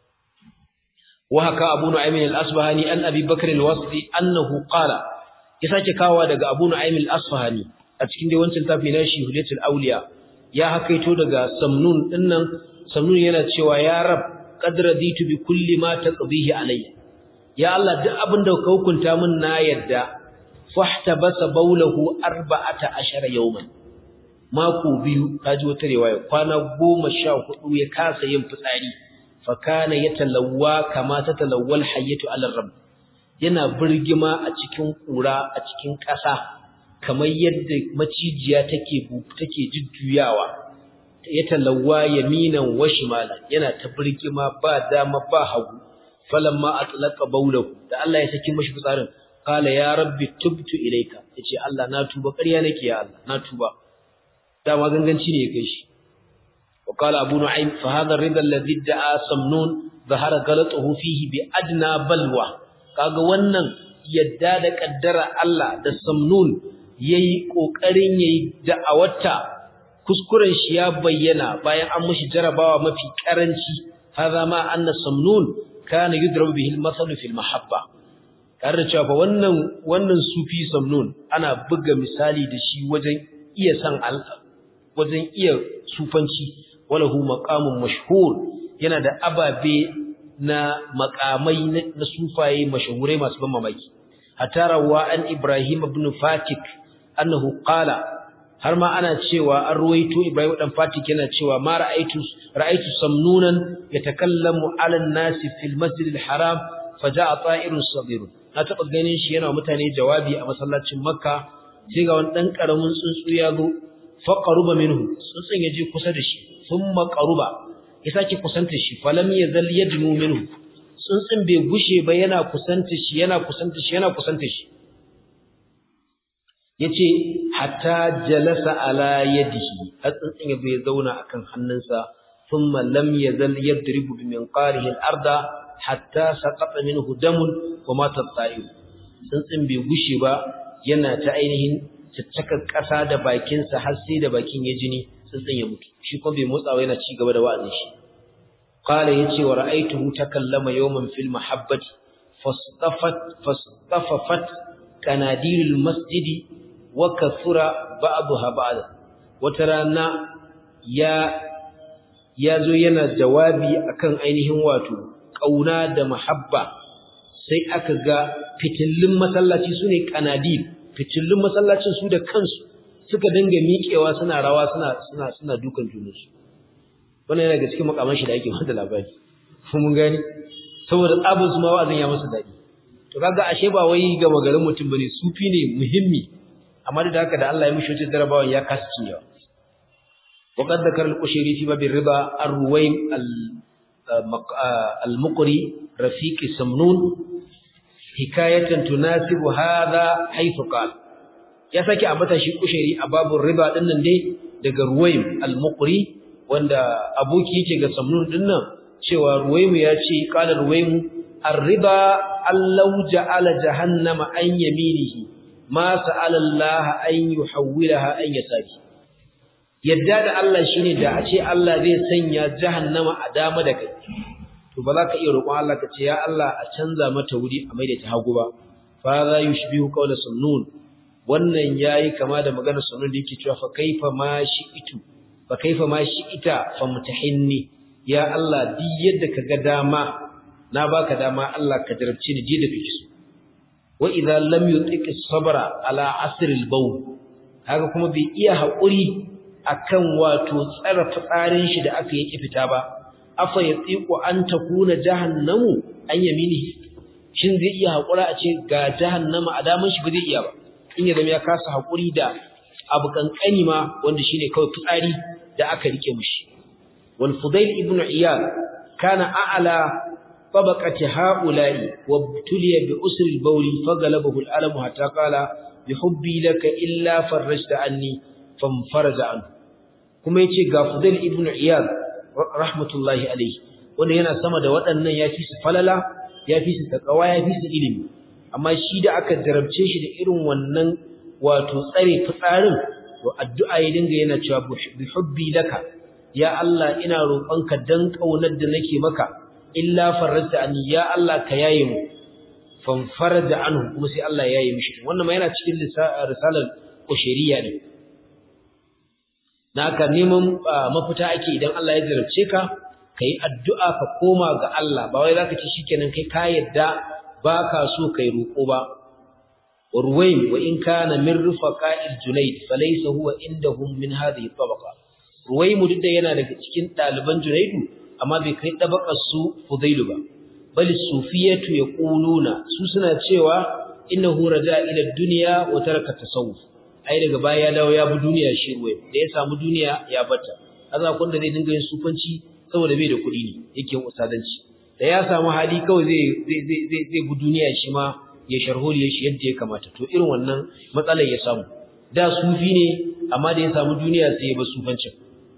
wa haka abu nu'aymin al-asbahani an abi bakr al-wasdi annahu qala ya sake kawa daga abu nu'aymin al-asfahani a cikin dai wancan tafi na shi hudatul awliya ya hakaito daga samnun dinnan samnun yana cewa ya rab qad raditu bi kulli ma taqdihi alayya ya Allah duk abin da ka hukunta min na yadda fahtabasa bawlahu 14 yawman mako biyu kaji wata riwaya kwana 14 ya kasa yin fitsari fa kana yatalawwa kama tatalawwal hayyatu ala rabb yana birgima a cikin kura a cikin ƙasa kamar yadda macijiya take take jujjuyawa ya talawwa yaminan wa shimalan yana ta birgima ba dama ba hagu falamma atlaqa bawlahu da Allah ya saki mashi fitsarin qala ya rabbi tubtu ilayka yace Allah na tuba ƙarya nake ya Allah na tuba dama ganganci ne ya kai shi wa qala abu nu'aym fa hadha ar-ridha alladhi da'a samnun zahara galatuhu fihi bi adna balwa kaga wannan yadda da kaddara Allah da samnun yayi kokarin yayi da'awarta kuskuren shi ya bayyana bayan an mishi jarabawa mafi karanci hadha ma anna samnun kana yudrabu bihi al-masalu fil mahabba tare da cewa wannan wannan sufi samnun ana buga misali da shi wajen iya san Allah wajen iya sufanci walahu maqamun mashhur yana da ababe na makamai na sufaye mashhurai masu ban mamaki hatta rawa an Ibrahim ibn Fatik annahu qala har ma ana cewa an ruwaito Ibrahim dan Fatik yana cewa ma ra'aitu ra'aitu samnunan yatakallamu 'ala an-nasi fil masjid al-haram faja'a ta'irun saghir na taba ganin shi yana mutane jawabi a masallacin Makka sai ga wani dan karamin tsuntsu ya zo fa qaruba minhu tsuntsun yaje kusa da shi thumma qaruba ya sake kusanta shi falam yazal yadnu minhu tsuntsun bai gushe ba yana kusanta shi yana kusanta shi yana kusanta shi yace hatta jalasa ala yadihi har tsuntsun ya bai zauna akan hannunsa thumma lam yazal yadribu bi minqarihi al-arda hatta saqata minhu damun wa mata at-ta'ir tsuntsun bai gushe ba yana ta ainihin caccakar ƙasa da bakinsa har sai da bakin ya jini tsuntsun ya mutu shi kuma bai motsawa yana ci gaba da wa'azin shi qala yace wa ra'aytuhu takallama yawman fil mahabbati fastafat fastafafat kanadilul masjidi wa kathura ba'daha ba'da wata rana ya yazo yana jawabi akan ainihin wato kauna da mahabba sai aka ga fitillin masallaci sune kanadil fitillin masallacin su da kansu suka dinga miƙewa suna rawa suna suna suna dukan junansu wannan yana daga cikin makaman shi da ake bada labari mun gani saboda tsabin su ma wa'azin ya masa dadi to kaga ashe ba wai ga magarin mutum bane sufi ne muhimmi amma da haka da Allah ya mishi wata jarabawan ya kasa cinyewa wa qad dhakara al-qushayri fi bab ar-riba ar-ruwaym al-muqri rafiq samnun hikayatan tunasibu hadha haythu qala ya saki ambata shi kushairi a babun riba din nan dai daga ruwaym al-muqri wanda aboki yake ga samnun din nan cewa ruwaym ya ce qala ruwaym ar-riba allau ja'ala jahannama an yaminihi ma sa'ala Allah an yuhawwilaha an yasari yadda da Allah shine da a ce Allah zai sanya jahannama a dama da kai to ba za ka iya roƙon Allah ka ce ya Allah a canza mata wuri a maida ta hagu ba fa za yushbihu qawla sunnun wannan yayi kama da maganar sunnun da yake cewa fa kaifa ma shi'itu fa kaifa ma shi'ita fa mutahinni ya Allah duk yadda kaga dama na baka dama Allah ka jarabce ni je da kake so wa idza lam yutiq sabra ala asr al-bawl haka kuma bai iya haƙuri akan wato tsara fitsarin shi da aka yi fita ba afa yatiqu an takuna jahannamu an yaminihi shin zai iya haƙura a ce ga jahannama a daman shi ba zai iya ba in ya zama ya kasa haƙuri da abu kankani ma wanda shine kawai fitsari da aka rike mushi wal fudail ibn iyad kana a'la طبقة هؤلاء وابتلي بأسر البول فغلبه الألم حتى قال بحبي لك إلا فرجت عني فانفرج عنه kuma yace ga Fudail ibn Iyad rahmatullahi alayhi wanda yana sama da waɗannan yafi su falala yafi su takawa yafi su ilimi amma shi da aka jarabce shi da irin wannan wato tsare fitsarin to addu'a ya dinga yana cewa bi hubbi laka ya Allah ina roƙonka dan kaunar da nake maka illa farajta anni ya Allah ka yaye mu fan faraja anhu kuma sai Allah ya yaye mishi wannan ma yana cikin risalar kushiriya ne naka neman mafita ake idan Allah ya jarabce ka kai addu'a ka koma ga Allah ba wai zaka ci shikenan kai ka yadda baka so kai roko ba urwayn wa in kana min rufaqa'il junayd falaysa huwa indahum min hadhihi tabaqa ruwaymu duk da yana daga cikin daliban junaydu amma bai kai dabakar su Fudailu ba bal sufiyatu yaquluna su suna cewa innahu raja ila dunya wa taraka tasawuf ai daga baya ya dawo ya bi duniya shi ruwai da ya samu duniya ya bata kaza kun da zai dinga yin sufanci saboda bai da kuɗi ne yake yin usadanci da ya samu hali kawai zai zai zai zai bi duniya shi ma ya sharholiye shi yadda ya kamata to irin wannan matsalar ya samu da sufi ne amma da ya samu duniya sai ya bar sufancin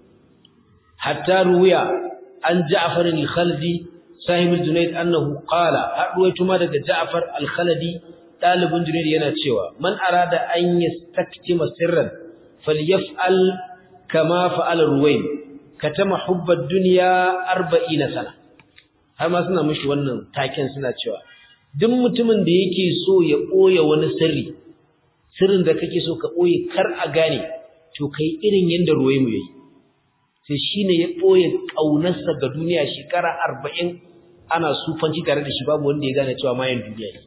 hatta ruwiya an Ja'far al-Khaldi sahib al-Junayd annahu qala hadwaito ma daga Ja'far al-Khaldi dalibin Junayd yana cewa man arada an yastaktima sirran falyaf'al kama fa'ala Ruwaym katama hubba ad-dunya 40 sana har ma suna mishi wannan taken suna cewa duk mutumin da yake so ya boye wani sirri sirrin da kake so ka boye kar a gane to kai irin yanda Ruwaym yayi sai shi ne ya ɓoye ƙaunarsa ga duniya shekara arba'in ana sufanci tare da shi babu wanda ya gane cewa mayan duniya ne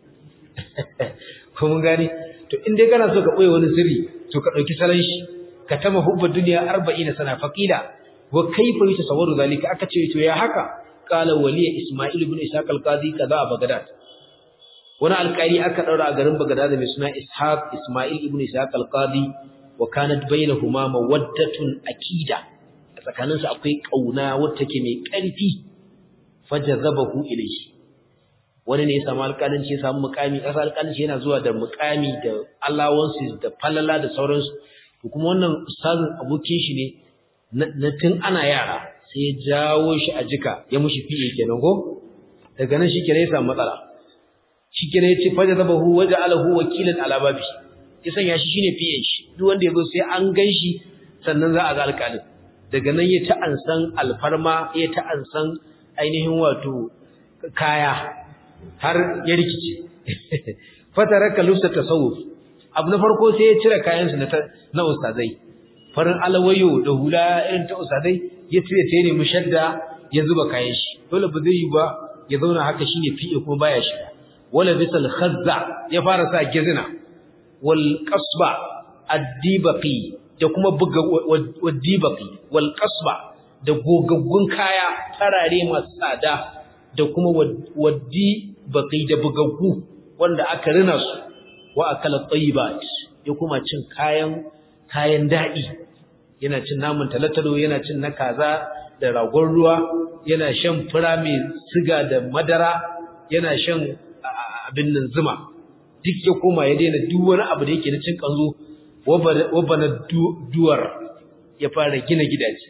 ko mun gane to in dai kana so ka ɓoye wani sirri to ka ɗauki salon shi ka tama hubba duniya arba'in sana faƙila wa kaifa yi tasawwaru zalika aka ce to ya haka qala waliya isma'il ibn ishaq al-qadi kaza a bagdad wani alƙali aka ɗaura a garin bagdad mai suna ishaq isma'il ibn ishaq al-qadi wa kanat bainahuma mawaddatun akida tsakaninsu akwai ƙauna wacce ke mai ƙarfi fajazabahu ilayhi wani ne ya samu alƙalanci ya samu muƙami ƙasa alƙalanci yana zuwa da muƙami da allowances da falala da sauransu to kuma wannan ustazin abokin shi ne na tun ana yara sai ya jawo shi a jika ya mushi fiye kenan ko daga nan shi kenan ya samu matsala shi kenan ya ce fajazabahu waja'alahu wakilan ala babi ya sanya shi shine fiye shi duk wanda ya zo sai an gan shi sannan za a ga alƙalin daga nan ya ta ansan alfarma ya ta ansan ainihin wato kaya har ya rikice fataraka lusa tasawuf abu na farko sai ya cire kayansu na na ustazai farin alawayo da hula irin ta ustazai ya cire ta ne mushadda ya zuba kayan shi dole ba zai yi ba ya zauna haka shine fiye kuma baya shiga wala bisal khazza ya fara sa gizina wal qasba ad-dibaqi da kuma buga wadibaqi wal qasba da gogaggun kaya tarare masu tsada da kuma wadibaqi da bugaggu wanda aka rina su wa akala tayyibat ya kuma cin kayan kayan dadi yana cin naman talatalo yana cin na kaza da ragon ruwa yana shan fura mai siga da madara yana shan abin nan zuma duk ya koma ya daina duk wani abu da yake na cin kanzo wabana duwar ya fara gina gidaje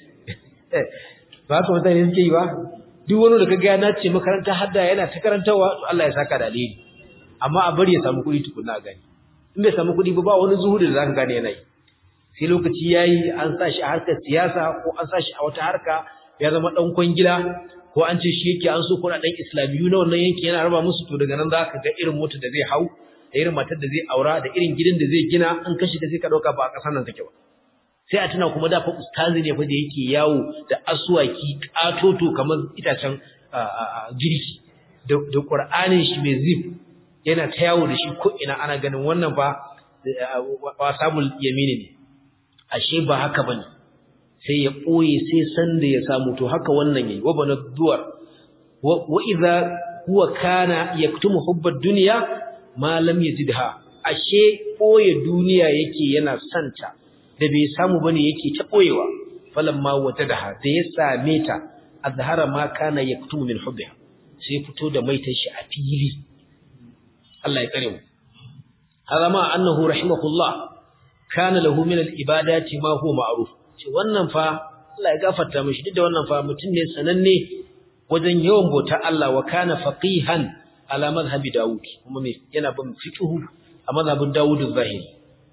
ba haka mutane suke yi ba duk wani da kaga ya nace makaranta hadda yana ta karantawa to Allah ya saka da alheri amma a bari ya samu kuɗi tukunna gani in bai samu kuɗi ba ba wani zuhudi da zaka gane yana yi sai lokaci yayi an sa shi a harkar siyasa ko an sa shi a wata harka ya zama dan kwangila ko an ce shi yake an so kuɗaɗen islamiyu na wannan yankin yana raba musu to daga nan za ka ga irin motar da zai hau da irin matar da zai aura da irin gidan da zai gina an kashi da sai ka ɗauka ba a ƙasar nan take ba sai a tuna kuma da fa ustazi ne fa da yake yawo da aswaki katoto kamar itacen girki da da qur'anin shi mai zip yana ta yawo da shi ko ina ana ganin wannan fa wasabul yamini ne ashe ba haka bane sai ya ɓoye sai sanda ya samu to haka wannan yayi wa bana duwar wa idza huwa kana yaktumu hubbad dunya ma lam yajidha ashe ɓoye duniya yake yana santa da bai samu bane yake ta ɓoyewa falamma wajadaha da ya same ta azhara ma kana yaktumu min hubbiha sai fito da maitan shi a fili Allah ya kare mu hada ma annahu rahimahullah kana lahu min al-ibadati ma huwa ma'ruf ce wannan fa Allah ya gafarta mishi duk da wannan fa mutum ne sananne wajen yawan bauta Allah wa kana faqihan ala madhhabi Dawud kuma me yana bin fiqhu a madhhabin Dawud az-Zahiri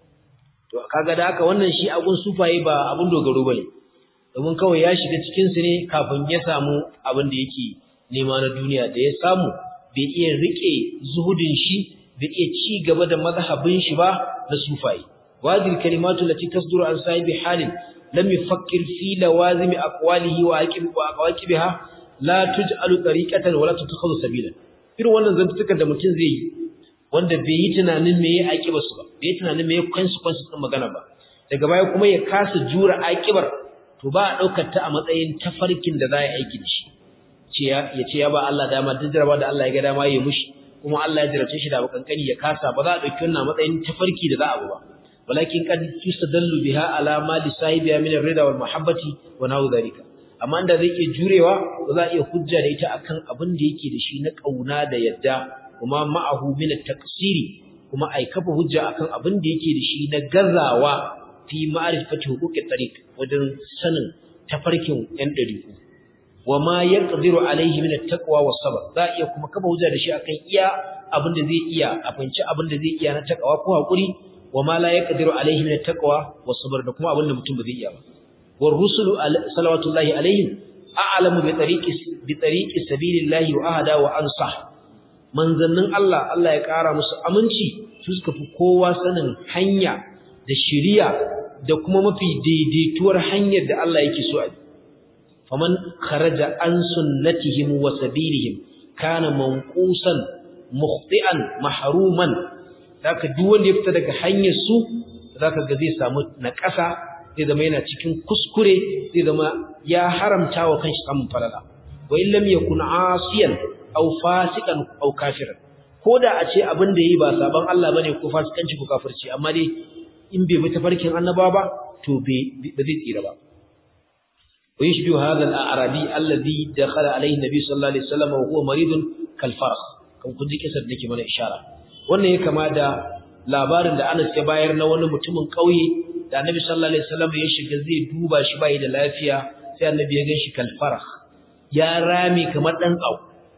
to kaga da haka wannan shi agun sufaye ba abun dogaro bane domin kawai ya shiga cikin su ne kafin ya samu abin da yake nema na duniya da ya samu bai iya rike zuhudin shi bai iya ci gaba da mazhabin shi ba na sufaye wajil kalimatu lati tasduru an sahibi halin lam yufakkir fi lawazimi aqwalihi wa aqib wa aqwaqibiha la tuj'alu tariqatan wa la tattakhadhu sabila irin wannan zantukan da mutum zai yi wanda bai yi tunanin me ya aqiba su ba bai yi tunanin me ya consequences din magana ba daga baya kuma ya kasa jura aqibar to ba a daukar ta a matsayin tafarkin da za a aiki da shi ce ya ce ya ba Allah dama duk jaraba da Allah ya ga dama ya mushi kuma Allah ya jarabce shi da kankani ya kasa ba za a dauki wannan matsayin tafarki da za a ba walakin kad tustadallu biha ala ma li sahibiha min ar-rida wal mahabbati wa nahu dhalika amma inda zai iya jurewa ba za a iya hujja da ita akan abin da yake da shi na kauna da yadda kuma ma'ahu min at-taqsiri kuma ai kafa hujja akan abin da yake da shi na gazawa fi ma'rifati huquqit tariq wajen sanin tafarkin yan dariku wa ma yaqdiru alaihi min at-taqwa was-sabr za iya kuma kafa hujja da shi akan iya abin da zai iya a fanci abin da zai iya na takawa ko hakuri wa ma la yaqdiru alaihi min at-taqwa was-sabr da kuma abin da mutum ba zai iya ba war rusulu salawatullahi alaihim a'lamu bi tariqi bi tariqi sabilillahi wa ahada wa ansah manzannin Allah Allah ya kara musu aminci su suka fi kowa sanin hanya da shiriya da kuma mafi daidaituwar hanyar da Allah yake so a bi faman kharaja an sunnatihim wa sabilihim kana manqusan mukhti'an mahruman zaka duk wanda ya fita daga hanyar su zaka ga zai samu naƙasa zai zama yana cikin kuskure zai zama ya haramta wa kanshi samun falala wa in lam yakun asiyan aw fasikan aw kafiran koda a ce abin da yayi ba saban Allah bane ko fasikanci ko kafirci amma dai in bai bi tafarkin annaba ba to bai ba zai tsira ba ويشبه هذا الأعرابي الذي دخل عليه النبي صلى الله عليه وسلم وهو مريض كالفرس kan kun ji kisar nake mana ishara wannan ya kama da labarin da Anas ya bayar na wani mutumin kauye da Annabi sallallahu alaihi wasallam ya shiga zai duba shi bai da lafiya sai Annabi ya ganshi kalfarah ya rami kamar dan tsau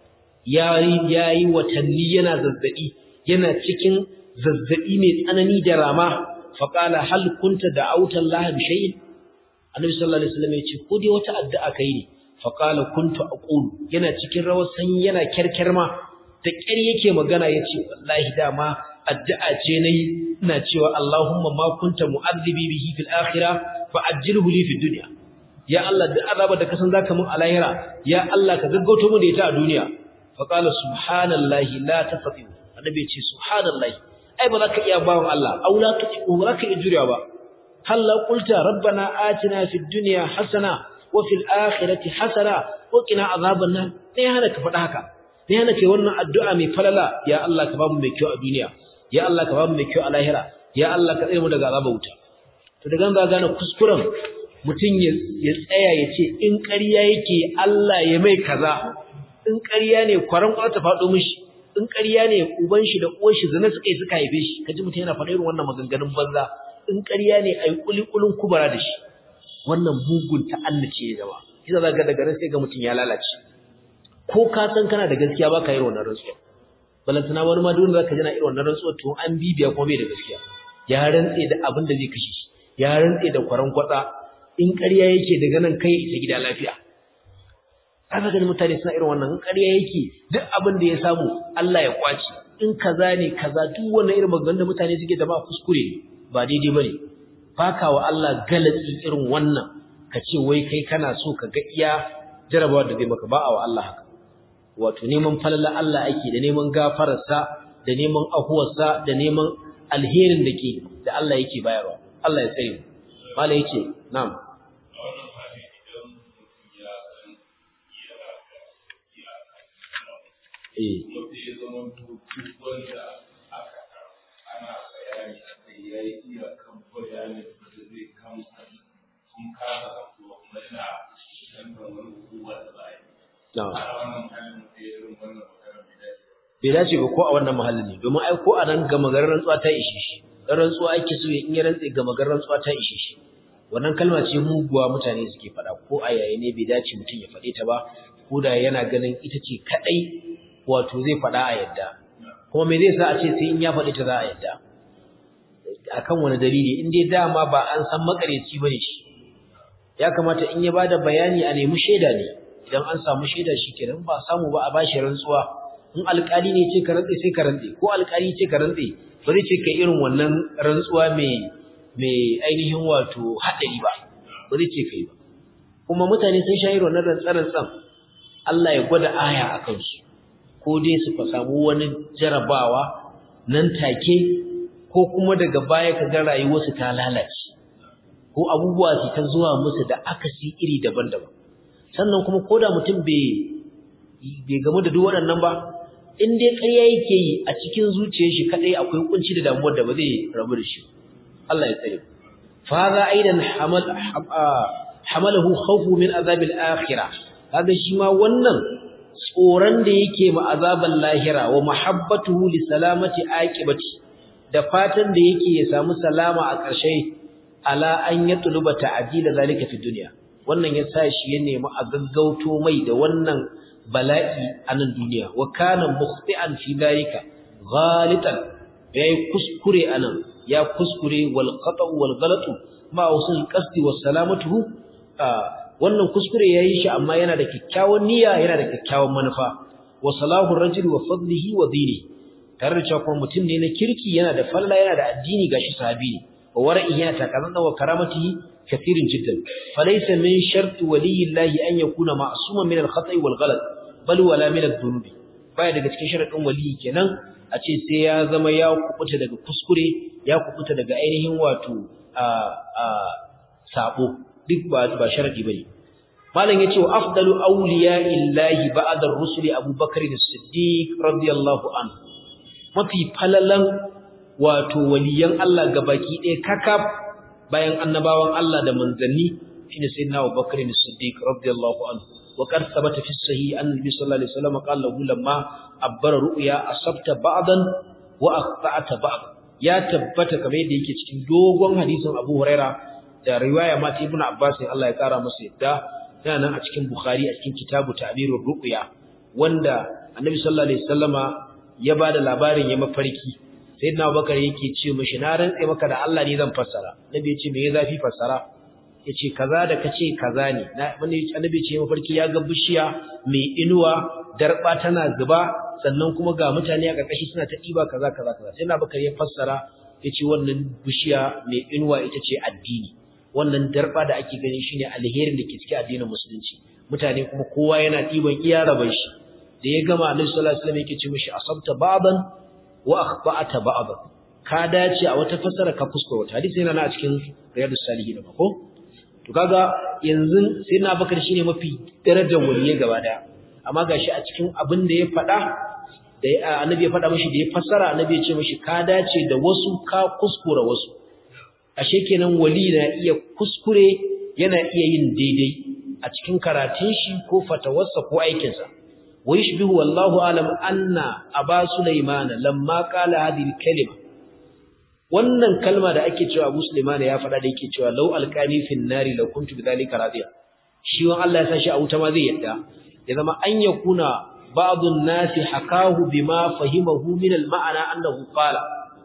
ya yayi watanni yana zazzabi yana cikin zazzabi mai tsanani da rama faqala hal kunta da'awta Allah bi shay'in Annabi sallallahu alaihi wasallam ya ce ko dai wata addu'a kai ne faqala kuntu aqulu yana cikin rawar sanyi yana kerkerma da ƙyar yake magana ya ce wallahi dama addu'a ce nayi ina cewa Allahumma ma kunta mu'adhibi bihi fil akhirah fa ajilhu li fid dunya ya Allah duk azaba da kasan zaka mun a lahira ya Allah ka gaggauto mu da ita a duniya fa qala subhanallahi la tastati annabi ya ce subhanallahi ai ba za ka iya bawon Allah au la tuqiu ba za ka iya jurewa ba hal la qulta rabbana atina fid dunya hasana wa fil akhirati hasana wa qina azaban nar sai hana ka faɗa haka sai hana kai wannan addu'a mai falala ya Allah ka bamu mai kyau a duniya ya Allah ka bamu mai kyau a lahira ya Allah ka tsare mu daga azaba wuta to daga nan za gane kuskuren mutum ya tsaya ya ce in ƙarya yake Allah ya mai kaza in ƙarya ne kwaran kwata faɗo mishi in ƙarya ne uban shi da uwar shi zina suka yi suka haife shi kaji mutum yana faɗa irin wannan maganganun banza in ƙarya ne ai kulikulin kubara da shi wannan mugun ta'annace ya zama kisa za ga daga nan sai ga mutum ya lalace ko ka san kana da gaskiya ba ka yi wannan rantsuwa balantana wani ma duk wanda zaka ji na irin wannan rantsuwa to an bibiya kuma bai da gaskiya ya rantse da abin da zai kashe shi ya rantse da kwaran kwatsa in ƙarya yake daga nan kai ita gida lafiya kaga ganin mutane suna irin wannan in ƙarya yake duk abin da ya samu Allah ya kwace in kaza ne kaza duk wannan irin maganganun da mutane suke da ba kuskure ba daidai bane baka wa Allah galatsi irin wannan ka ce wai kai kana so ka ga iya jarabawa da zai maka ba wa Allah haka wato neman falala Allah ake da neman gafararsa da neman ahuwarsa da neman alherin da ke da Allah yake bayarwa Allah ya tsare mu mala yake na'am eh ana bayani a kai ya yi iyakan bayanin da zai kamsa sun kasa kuma kuma yana canza wani hukuma da za a yi. na'am A wannan halin da irin wannan magana bai dace ba. bai dace ba ko a wannan mahallin ne domin ai ko a nan gama garin rantsuwa ta ishe shi dan rantsuwa ake so in ya rantse gama garin rantsuwa ta ishe shi wannan kalma ce muguwa mutane suke faɗa ko a yayi ne bai dace mutum ya faɗe ta ba ko da yana ganin ita ce kadai wato zai faɗa a yadda kuma me zai sa a ce sai in ya faɗi ta za a yadda akan wani dalili in dai dama ba an san makareci bane shi ya kamata in ya bada bayani a nemi shaida ne idan an samu shaida shikenan ba samu ba a bashi rantsuwa in alƙali ne ce ka rantse sai ka rantse ko alƙali ce ka rantse ba zai ce kai irin wannan rantsuwa mai mai ainihin wato haɗari ba ba zai ce kai ba kuma mutane sun sha irin wannan rantsan Allah ya gwada aya a kansu ko dai su fa samu wani jarabawa nan take ko kuma daga baya ka ga rayuwarsu ta lalace ko abubuwa su ta zuwa musu da akasi iri daban-daban sannan kuma koda mutum bai bai gamu da duk waɗannan ba in dai ƙarya yake yi a cikin zuciyar shi kadai akwai kunci da damuwar da ba zai rabu da shi Allah ya tsare fa hadha aidan hamal hamalahu khawfu min azabil akhirah kaga shi ma wannan tsoron da yake ma azaban lahira wa mahabbatuhu li salamati aqibati da fatan da yake ya samu salama a ƙarshe ala an yatluba ta'dila zalika fi dunya wannan ya sa shi ya nemi a gaggauto mai da wannan bala'i a nan duniya wa kana mukhti'an fi dhalika ghalitan yayi kuskure anan ya kuskure wal qata'u wal ghalatu ma usul qasdi was salamatuhu wannan kuskure yayi shi amma yana da kyakkyawan niyya yana da kyakkyawan manufa wa salahu rajuli wa fadlihi wa dini tare da cewa mutum ne na kirki yana da falla yana da addini gashi sahabi ne wa wara'i yana takazan wa karamatihi كثير جدا فليس من شرط ولي الله أن يكون معصوما من الخطأ والغلط بل ولا من الذنوب baya daga cikin sharadin wali kenan a ce sai ya zama ya kubuta daga kuskure ya kubuta daga ainihin wato a a sabo duk ba ba sharadi bane malam yace wa afdalu awliya'illahi ba'da ar-rusuli abubakar as-siddiq radiyallahu anhu mafi falalan wato waliyan Allah gabaki ɗaya kakaf bayan annabawan Allah da manzanni shine sayyidina Abu Bakr as-Siddiq radiyallahu anhu wa qad thabata fi sahih annabi sallallahu alaihi wasallam qala lahu lamma abbara ru'ya asabta ba'dan wa akhta'ta ba'd ya tabbata kamar yadda yake cikin dogon hadisin Abu Huraira da riwaya ma ta Ibn Abbas Allah ya kara masa yadda yana nan a cikin Bukhari a cikin kitabu ta'birur ru'ya wanda annabi sallallahu alaihi wasallama ya bada labarin ya mafarki sayyidina Abubakar yake ce mishi na rantse maka da Allah ne zan fassara nabi ya ce me ya zafi fassara yace kaza da kace kaza ne na wani annabi ce mafarki ya ga bishiya mai inuwa darba tana zuba sannan kuma ga mutane a karkashi suna ta diba kaza kaza kaza sai na Abubakar ya fassara yace wannan bishiya mai inuwa ita ce addini wannan darba da ake gani shine alherin da ke cikin addinin musulunci mutane kuma kowa yana diban iya raban shi da ya gama annabi sallallahu alaihi wasallam yake ce mishi asabta baban wa akhba'ata ba'd ka dace a wata fasara ka kuskure wata hadisi yana na a cikin riyadus salihin ba ko to kaga yanzu sai na bakar shine mafi darajar waliye gaba daya amma gashi a cikin abin da ya faɗa da annabi ya faɗa mishi da ya fassara annabi ya ce mishi ka dace da wasu ka kuskura wasu ashe kenan wali na iya kuskure yana iya yin daidai a cikin karatun shi ko fatawarsa ko aikinsa wa yushbihu wallahu alam anna aba sulaiman lamma qala hadhihi kalima wannan kalma da ake cewa Abu Sulaiman ya faɗa da yake cewa law alqani fin nari la kuntu bidhalika radiya shi wan Allah ya sashi a wuta ma zai yadda ya zama an yakuna ba'dun nasi hakahu bima fahimahu min al-ma'ana annahu qala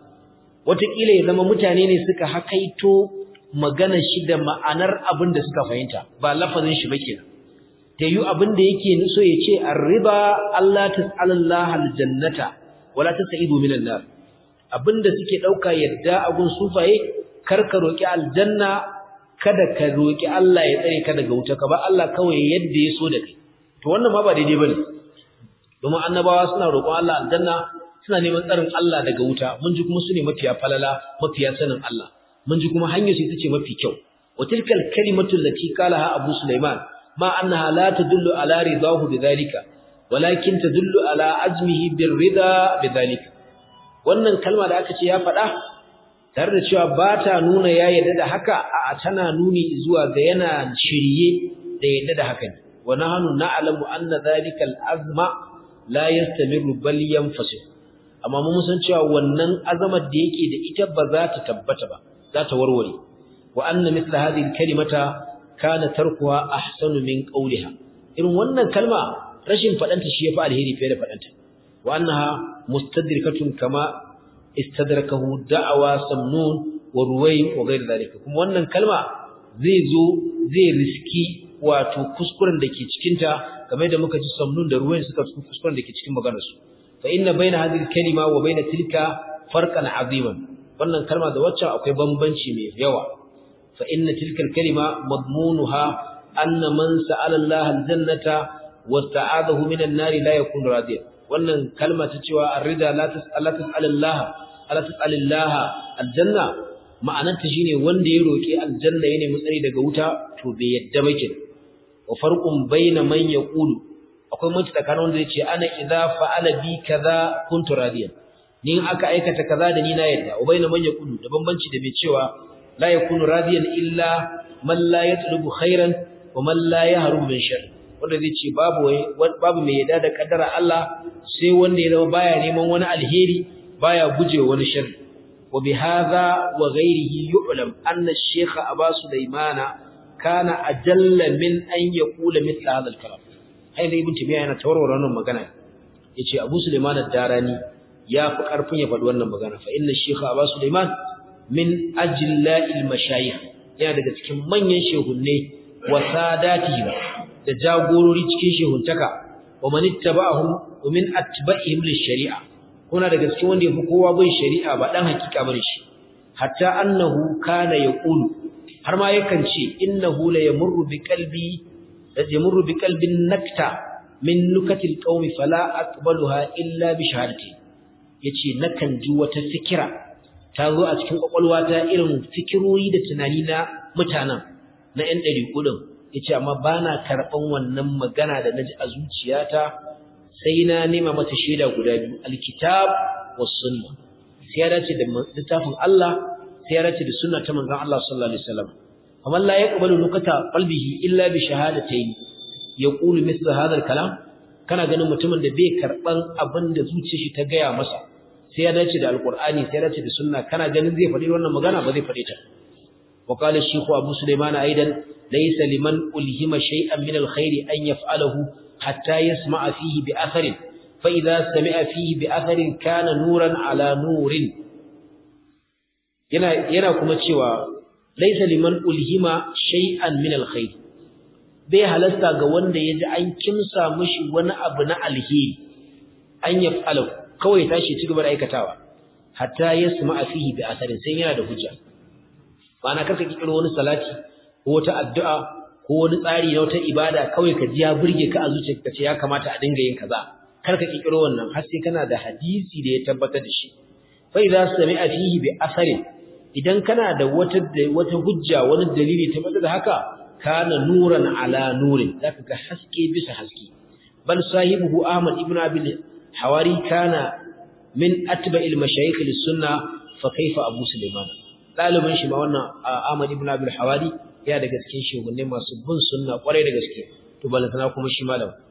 wataƙila ya zama mutane ne suka hakaito maganar shi da ma'anar abin da suka fahimta ba lafazin shi ba kenan ta yi abin da yake so ya ce arriba Allah tas'alallaha aljannata wala tas'idu minan nar abinda suke dauka yadda agun sufaye kar ka roki aljanna kada ka roki Allah ya tsare ka daga wuta ka ba Allah kawai yadda ya so da kai to wannan ma ba daidai bane domin annabawa suna roƙon Allah aljanna suna neman tsarin Allah daga wuta mun ji kuma su ne mafiya falala mafiya sanin Allah mun ji kuma hanyar su ita ce mafi kyau wa tilkal kalimatu allati qalaha Abu Sulaiman ma annaha la tadullu ala ridahu bidhalika walakin tadullu ala azmihi birrida bidhalika wannan kalma da aka ce ya faɗa tare da cewa ba ta nuna ya yarda da haka a tana nuni zuwa ga yana shirye da yarda da haka ne wa nahnu na'lamu anna dhalika al-azma la yastamiru bal yanfasil amma mun san cewa wannan azamar da yake da ita ba za ta tabbata ba za ta warware wa anna mithla hadhihi al-kalimata kana tarkuha ahsanu min qawliha irin wannan kalma rashin fadanta shi yafi alheri fiye da fadanta wa annaha mustadrikatun kama istadrakahu da'awa samnun wa ruway wa ghayr dhalika kuma wannan kalma zai zo zai riski wato kuskuren da ke cikin ta kamar da muka ji samnun da ruway suka kuskuren da ke cikin maganar su fa inna baina hadhihi kalima wa baina tilka farqan aziman wannan kalma da wacce akwai bambanci mai yawa fa inna tilka kalima madmunuha anna man sa'ala Allah aljannata wa sta'adahu minan nari la yakunu radiyan wannan kalma ta cewa ar-rida la tas'ala tas'alillah ala tas'alillah aljanna ma'anarta shine wanda ya roki aljanna yana mutsari daga wuta to bai yadda ba kin wa farqun baina man yaqulu akwai mutunta tsakanin wanda yace ana idza fa'ala bi kaza kuntu radiyan ni aka aikata kaza da ni na yadda wa baina man yaqulu da bambanci da bai cewa la yakunu radiyan illa man la yatlubu khairan wa man la yahrubu min sharr wanda zai ce babu babu mai yada da kaddara Allah sai wanda ya zama baya neman wani alheri baya guje wani sharri wa bihadha wa ghayrihi yu'lam anna ash-shaykh Aba Sulaimana kana ajalla min an yaqula mithla hadha al-kalam hay da ibn Taymiyyah yana tawarwara wannan magana yace Abu Sulaiman ad-Darani ya fi karfin ya faɗi wannan magana fa inna ash-shaykh Aba Sulaiman min ajla'il mashayikh yana daga cikin manyan shehunne wa sadatihi da jagorori cikin shehuntaka wa man ittaba'ahum wa min atba'ihim lish-shari'a kuna daga cikin wanda yafi kowa bin shari'a ba dan hakika bane shi hatta annahu kana yaqulu har ma yakan ce innahu la yamurru bi qalbi la yamurru bi qalbin nakta min nukatil qaumi fala aqbaluha illa bi shahadati yace nakan ji wata fikira ta zo a cikin kwakwalwata irin fikirori da tunani na mutanen na ƴan ɗari kudin yace amma bana karban wannan magana da naji a zuciyata sai na nema mata shaida guda biyu alkitab was sunna sai ya dace da littafin Allah sai ya dace da sunna ta manzon Allah sallallahu alaihi wasallam amma la yaqbalu nukata qalbihi illa bi shahadatayn yaqulu mithla hadha kalam kana ganin mutumin da bai karban abin da zuciyar shi ta gaya masa sai ya dace da alqur'ani sai ya dace da sunna kana ganin zai faɗi wannan magana ba zai faɗi ta وقال الشيخ أبو سليمان أيضا ليس لمن ألهم شيئا من الخير أن يفعله حتى يسمع فيه بأثر فإذا سمع فيه بأثر كان نورا على نور yana yana kuma cewa laisa liman ulhima shay'an min alkhair bai halasta ga wanda yaji an kimsa mishi wani abu na alheri an yaf'alu kawai tashi ci gaba da aikatawa hatta yasma fihi bi asarin sai yana da hujja ma'ana karka kikiro wani salati ko wata addu'a ko wani tsari na wata ibada kawai ka ji ya burge ka a zuciyarka kace ya kamata a dinga yin kaza karka kikiro wannan har sai kana da hadisi da ya tabbatar da shi fa idza sami'a fihi bi asarin idan kana da wata wata hujja wani dalili tabbatar da haka kana nuran ala nurin zaka ga haske bisa haske bal sahibuhu ahmad ibn abi hawari kana min atba'il mashayikh lis-sunnah fa kaifa abu sulaiman ɗalibin shi ma wannan Ahmad ibn Abdul Hawari ya daga cikin shugunne masu bin sunna kwarai da gaske to balantana kuma shi malam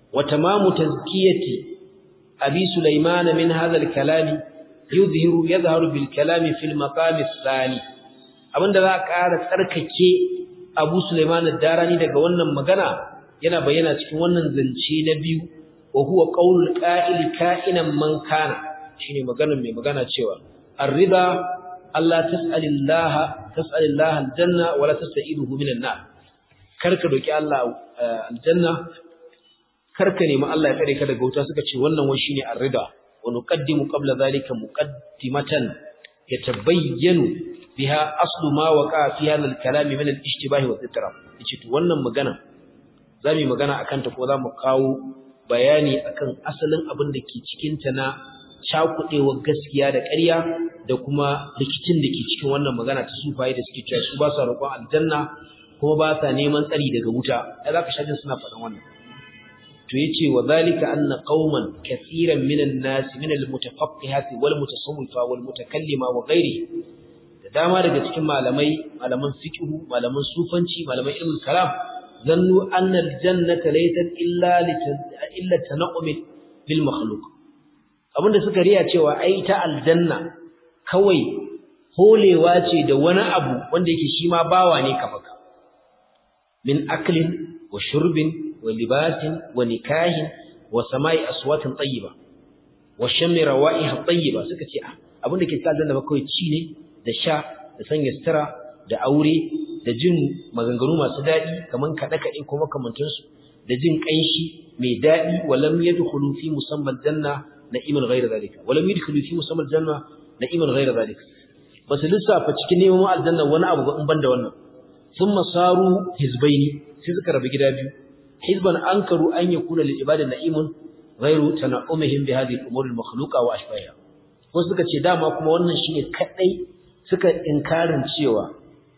wa tamamu tazkiyati abi sulaiman min hadha al-kalami yuzhiru yadhharu bil kalami fil maqam ath-thani abinda za a ƙara tsarkake abu sulaiman ad-darani daga wannan magana yana bayyana cikin wannan zance na biyu wa huwa qaulul qa'il ka'inan man kana shine maganar mai magana cewa ar-riba Allah tas'alillaha tas'alillaha aljanna wala tasta'iduhu minan nar karka doki Allah aljanna karka nemi Allah ya tsare ka daga wuta suka ce wannan wai shine ar-rida wa nuqaddimu qabla zalika muqaddimatan yatabayyanu biha aslu ma waqa fi hadha al-kalam min al-ishtibah wa al-ittirab yace to wannan magana zamu magana akan ta ko zamu kawo bayani akan asalin abin da ke cikin ta na cakudewar gaskiya da ƙarya da kuma rikicin da ke cikin wannan magana ta sufaye da suke cewa su ba sa roƙon aljanna kuma ba sa neman tsari daga wuta ai zaka shajin suna faɗan wannan to yace wa zalika anna qauman kaseeran minan nas min al-mutafaqqihati wal mutasawwifa wal mutakallima wa ghairi da dama daga cikin malamai malaman fiqh malaman sufanci malaman ilmul kalam zannu anna al-jannata laysat illa illa tanqum bil makhluq abinda suka riya cewa ai ta aljanna kawai holewa ce da wani abu wanda yake shi ma bawa ne kafaka min aklin wa shurbin wa libasin wa nikahin wa sama'i aswatin tayyiba wa shammi rawa'iha tayyiba suka ce abinda ke sa aljanna ba kawai ci ne da sha da sanya sutura da aure da jin maganganu masu daɗi kaman kaɗe-kaɗe ko makamantansu da jin ƙanshi mai daɗi walam yadkhulu fi musamman janna na'iman ghayra zalika walam yadkhulu fi musamman janna na'iman ghayra zalika basu lissafa cikin neman aljanna wani abu ba in banda wannan thumma saru hizbaini sai suka rabu gida biyu hizban ankaru an yakuna lil ibadi na'imun ghayru tana'umihim bi hadhihi al-umur al-makhluqa wa ashbahiha ko suka ce dama kuma wannan shine kadai suka inkarin cewa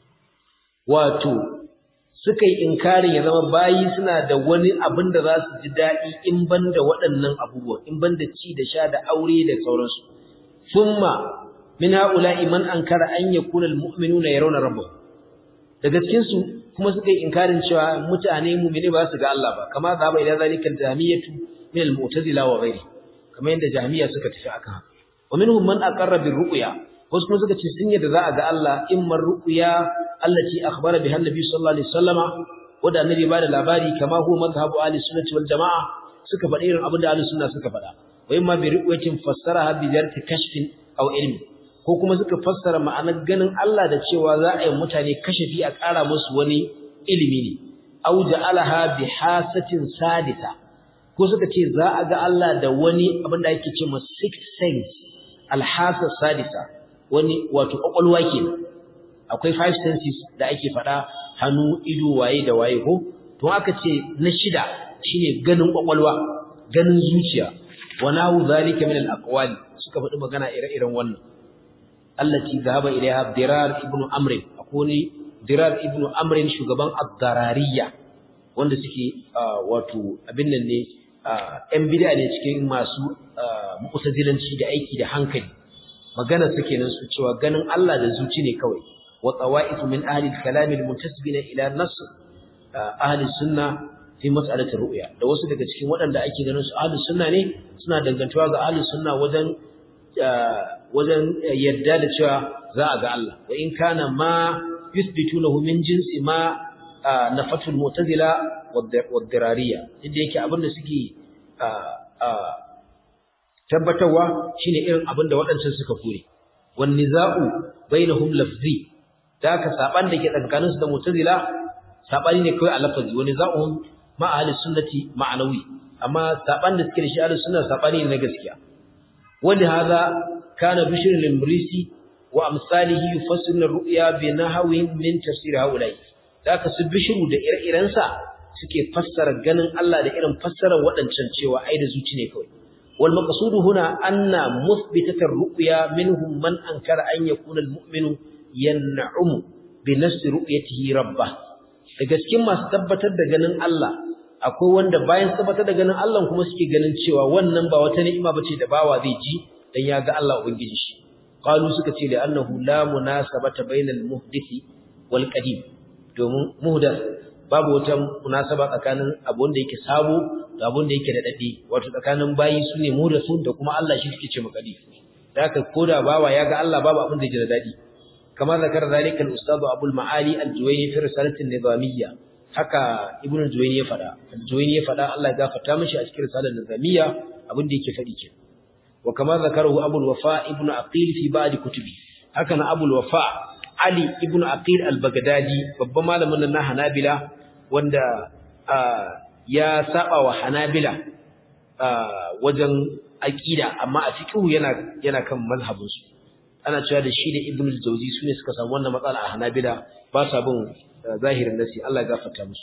wato suka yi inkarin ya zama bayi suna da wani abin da za su ji daɗi in ban da waɗannan abubuwan in ban da ci da sha da aure da sauransu summa min haula'i man ankara an yakuna almu'minuna yarawna rabbahum daga cikin su kuma suka yi inkarin cewa mutane mu'mini ba su ga Allah ba kama zaba ila zalika jahmiyatu min almu'tazila wa ghairi kamar yadda jahmiya suka tafi akan haka wa minhum man aqarra bir ru'ya wasu kuma suka ce sun yadda za a ga Allah imma ru'ya allati akhbara biha annabi sallallahu alaihi wasallama wanda annabi ba da labari kama huwa madhhabu ahli sunnati wal jamaa suka faɗi irin abin da ahli sunna suka faɗa wa imma bi ru'yatin fassaraha bi jarti kashfin aw ilmi ko kuma suka fassara ma'anar ganin Allah da cewa za a yi mutane kashafi a ƙara musu wani ilimi ne aw ja'alaha bi hasatin sadita ko suka ce za a ga Allah da wani abin da ake cewa sixth sense alhasa sadisa wani wato kwakwalwa kenan akwai five senses da ake faɗa hannu ido waye da waye ko to aka ce na shida shine ganin kwakwalwa ganin zuciya wa nahu zalika min al-aqwali suka faɗi magana ire-iren wannan allati zahaba ilaiha dirar ibnu amr akwai dirar ibnu amr shugaban ad-darariyya wanda suke wato abin nan ne ‘yan bida ne cikin masu mu'tazilanci da aiki da hankali magana suke nan su cewa ganin Allah da zuci ne kawai wa tsawa'ifu min ahli al-kalam al-muntasibina ila nas ahli sunna fi mas'alati ru'ya da wasu daga cikin waɗanda ake ganin su ahli sunna ne suna dangantawa ga ahli sunna wajen wajen yadda da cewa za a ga Allah wa in kana ma yuthbitunahu min jinsi ma nafatul mu'tazila wad-dirariyya inda yake abinda suke tabbatarwa shine irin abinda waɗancan suka kore wan niza'u bainahum lafzi da ka saban da ke tsakaninsu da mu'tazila sabani ne kawai a lafazi wani za'uhum ma ahli sunnati ma'anawi amma saban da suke da shi ahli sunna sabani ne na gaskiya wani hada kana bishr al-imrisi wa amsalihi yufassiru ar-ru'ya bi nahwin min tafsir haulai da ka su bishru da ire-iren sa suke fassara ganin Allah da irin fassarar waɗancan cewa ai da zuci ne kawai wal maqsudu huna anna muthbitata ar-ru'ya minhum man ankara an yakuna al-mu'minu yan'umu bi nafsi ru'yatihi rabbah daga cikin masu tabbatar da ganin Allah akwai wanda bayan tabbatar da ganin Allah kuma suke ganin cewa wannan ba wata ni'ima bace da bawa zai ji dan ya ga Allah ubangiji shi qalu suka ce da annahu la munasabata bainal muhdisi wal qadim domin muhdath babu wata munasaba tsakanin abu wanda yake sabo da abin da yake da dadi wato tsakanin bayi su ne muhdathun da kuma Allah shi suke ce makadi da haka koda bawa ya ga Allah babu abin da yake da dadi kamar zakar zalika al-ustad Abu al-Ma'ali al-Juwayni fi risalatin nizamiyya haka Ibn al-Juwayni ya fada al-Juwayni ya fada Allah ya gafarta mishi a cikin risalar nizamiyya abin da yake fadi kenan wa kamar zakarahu Abu al-Wafa Ibn Aqil fi ba'd kutubi haka na Abu al-Wafa Ali Ibn Aqil al-Baghdadi babban malamin nan na Hanabila wanda ya saba wa Hanabila wajen aqida amma a fiqhu yana yana kan mazhabinsu ana cewa da shi da Ibn al-Jawzi sune suka samu wannan matsala a Hanabila ba sa bin zahirin nasi Allah ya gafarta musu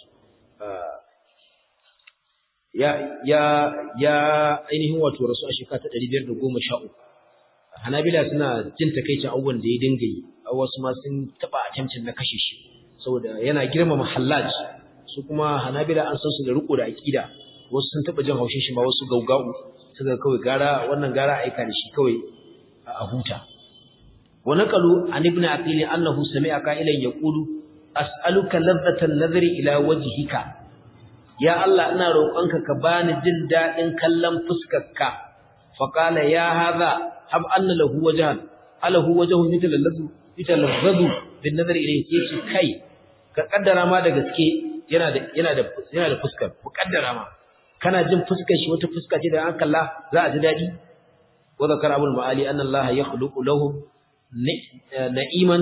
ya ya ya ainihin wato rasu a shekara ta 513 Hanabila suna jin takeicin abubuwan da ya dinga yi wasu ma sun taba attempting na kashe shi saboda yana girmama Hallaj su kuma Hanabila an san su da riko da aqida wasu sun taba jin haushin shi ma wasu gaugau suka kawai gara wannan gara aika da shi kawai a huta wa naqalu an ibn aqil annahu sami'a qailan yaqulu as'aluka ladhatan nadhri ila wajhika ya Allah ina roƙonka ka bani jin dadin kallon fuskarka fa qala ya hadha hab anna lahu wajhan alahu wajhu mithla ladhu yatalazzadu bin nadhri ilayhi yace kai ka kaddara ma da gaske yana da yana da yana da fuskar ku kaddara ma kana jin fuskar shi wata fuska ce da an kalla za a ji dadi wa zakara abul maali anna allaha yakhluqu lahum na'iman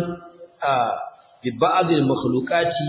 bi ba'd al makhluqati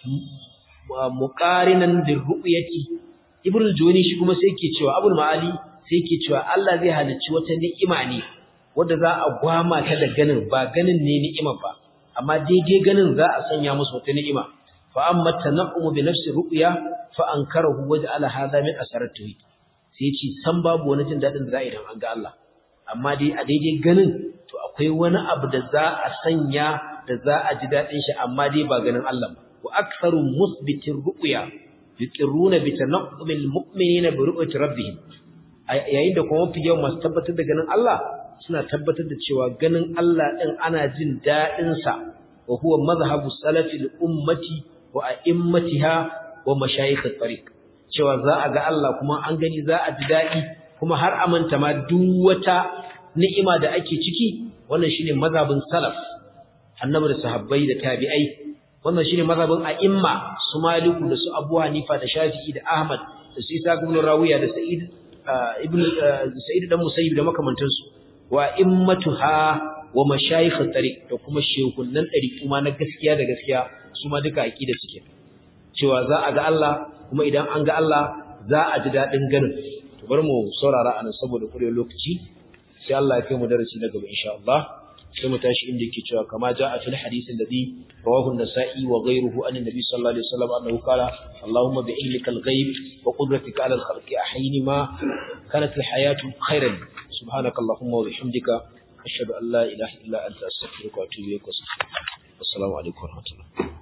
muqarinan bil ru'yati ibnu juwani shi kuma sai yake cewa abul maali sai yake cewa Allah zai halicci wata ni'ima ne wanda za a gwama ta da ganin ba ganin ne ni'ima ba amma daidai ganin za a sanya musu wata ni'ima fa amma tanaqqumu bi nafsi ru'ya fa ankarahu waja'ala hadha min asarat tawhid sai ce san babu wani jin dadin da za a idan an ga Allah amma dai a daidai ganin to akwai wani abu da za a sanya da za a ji dadin shi amma dai ba ganin Allah ba wa aktharu musbitir ru'ya yuqirruna bi tanaqqumil mu'minina bi ru'yati rabbihim yayin da kuma mafi yawan masu tabbatar da ganin Allah suna tabbatar da cewa ganin Allah din ana jin dadin sa wa huwa madhhabu salafil ummati wa a'immatiha wa mashayikh at-tariq cewa za a ga Allah kuma an gani za a ji dadi kuma har amanta ma duk wata ni'ima da ake ciki wannan shine mazhabin salaf annabi da sahabbai da tabi'ai wannan shine mazhabin a'imma su maliku da su abu hanifa da shafi'i da ahmad da su isa ibn rawiya da sa'id ibn sa'id dan musayyib da makamantansu wa immatuha wa mashayikh at-tariq da kuma shehunan dari kuma na gaskiya da gaskiya su ma duka aqida suke cewa za a ga Allah kuma idan an ga Allah za a ji dadin ganin to bar mu saurara anan saboda kurewar lokaci sai Allah ya kai mu darasi na gaba insha Allah sai mu tashi inda yake cewa kama jaa fil hadith alladhi rawahu an-nasa'i wa ghayruhu an an-nabi sallallahu alaihi wasallam annahu qala Allahumma bi ilmika al-ghaib wa qudratika 'ala al-khalqi ahyini ma kanat al-hayatu khayran subhanaka Allahumma wa bihamdika ashhadu an la ilaha illa anta astaghfiruka wa atubu ilaik assalamu alaikum wa rahmatullahi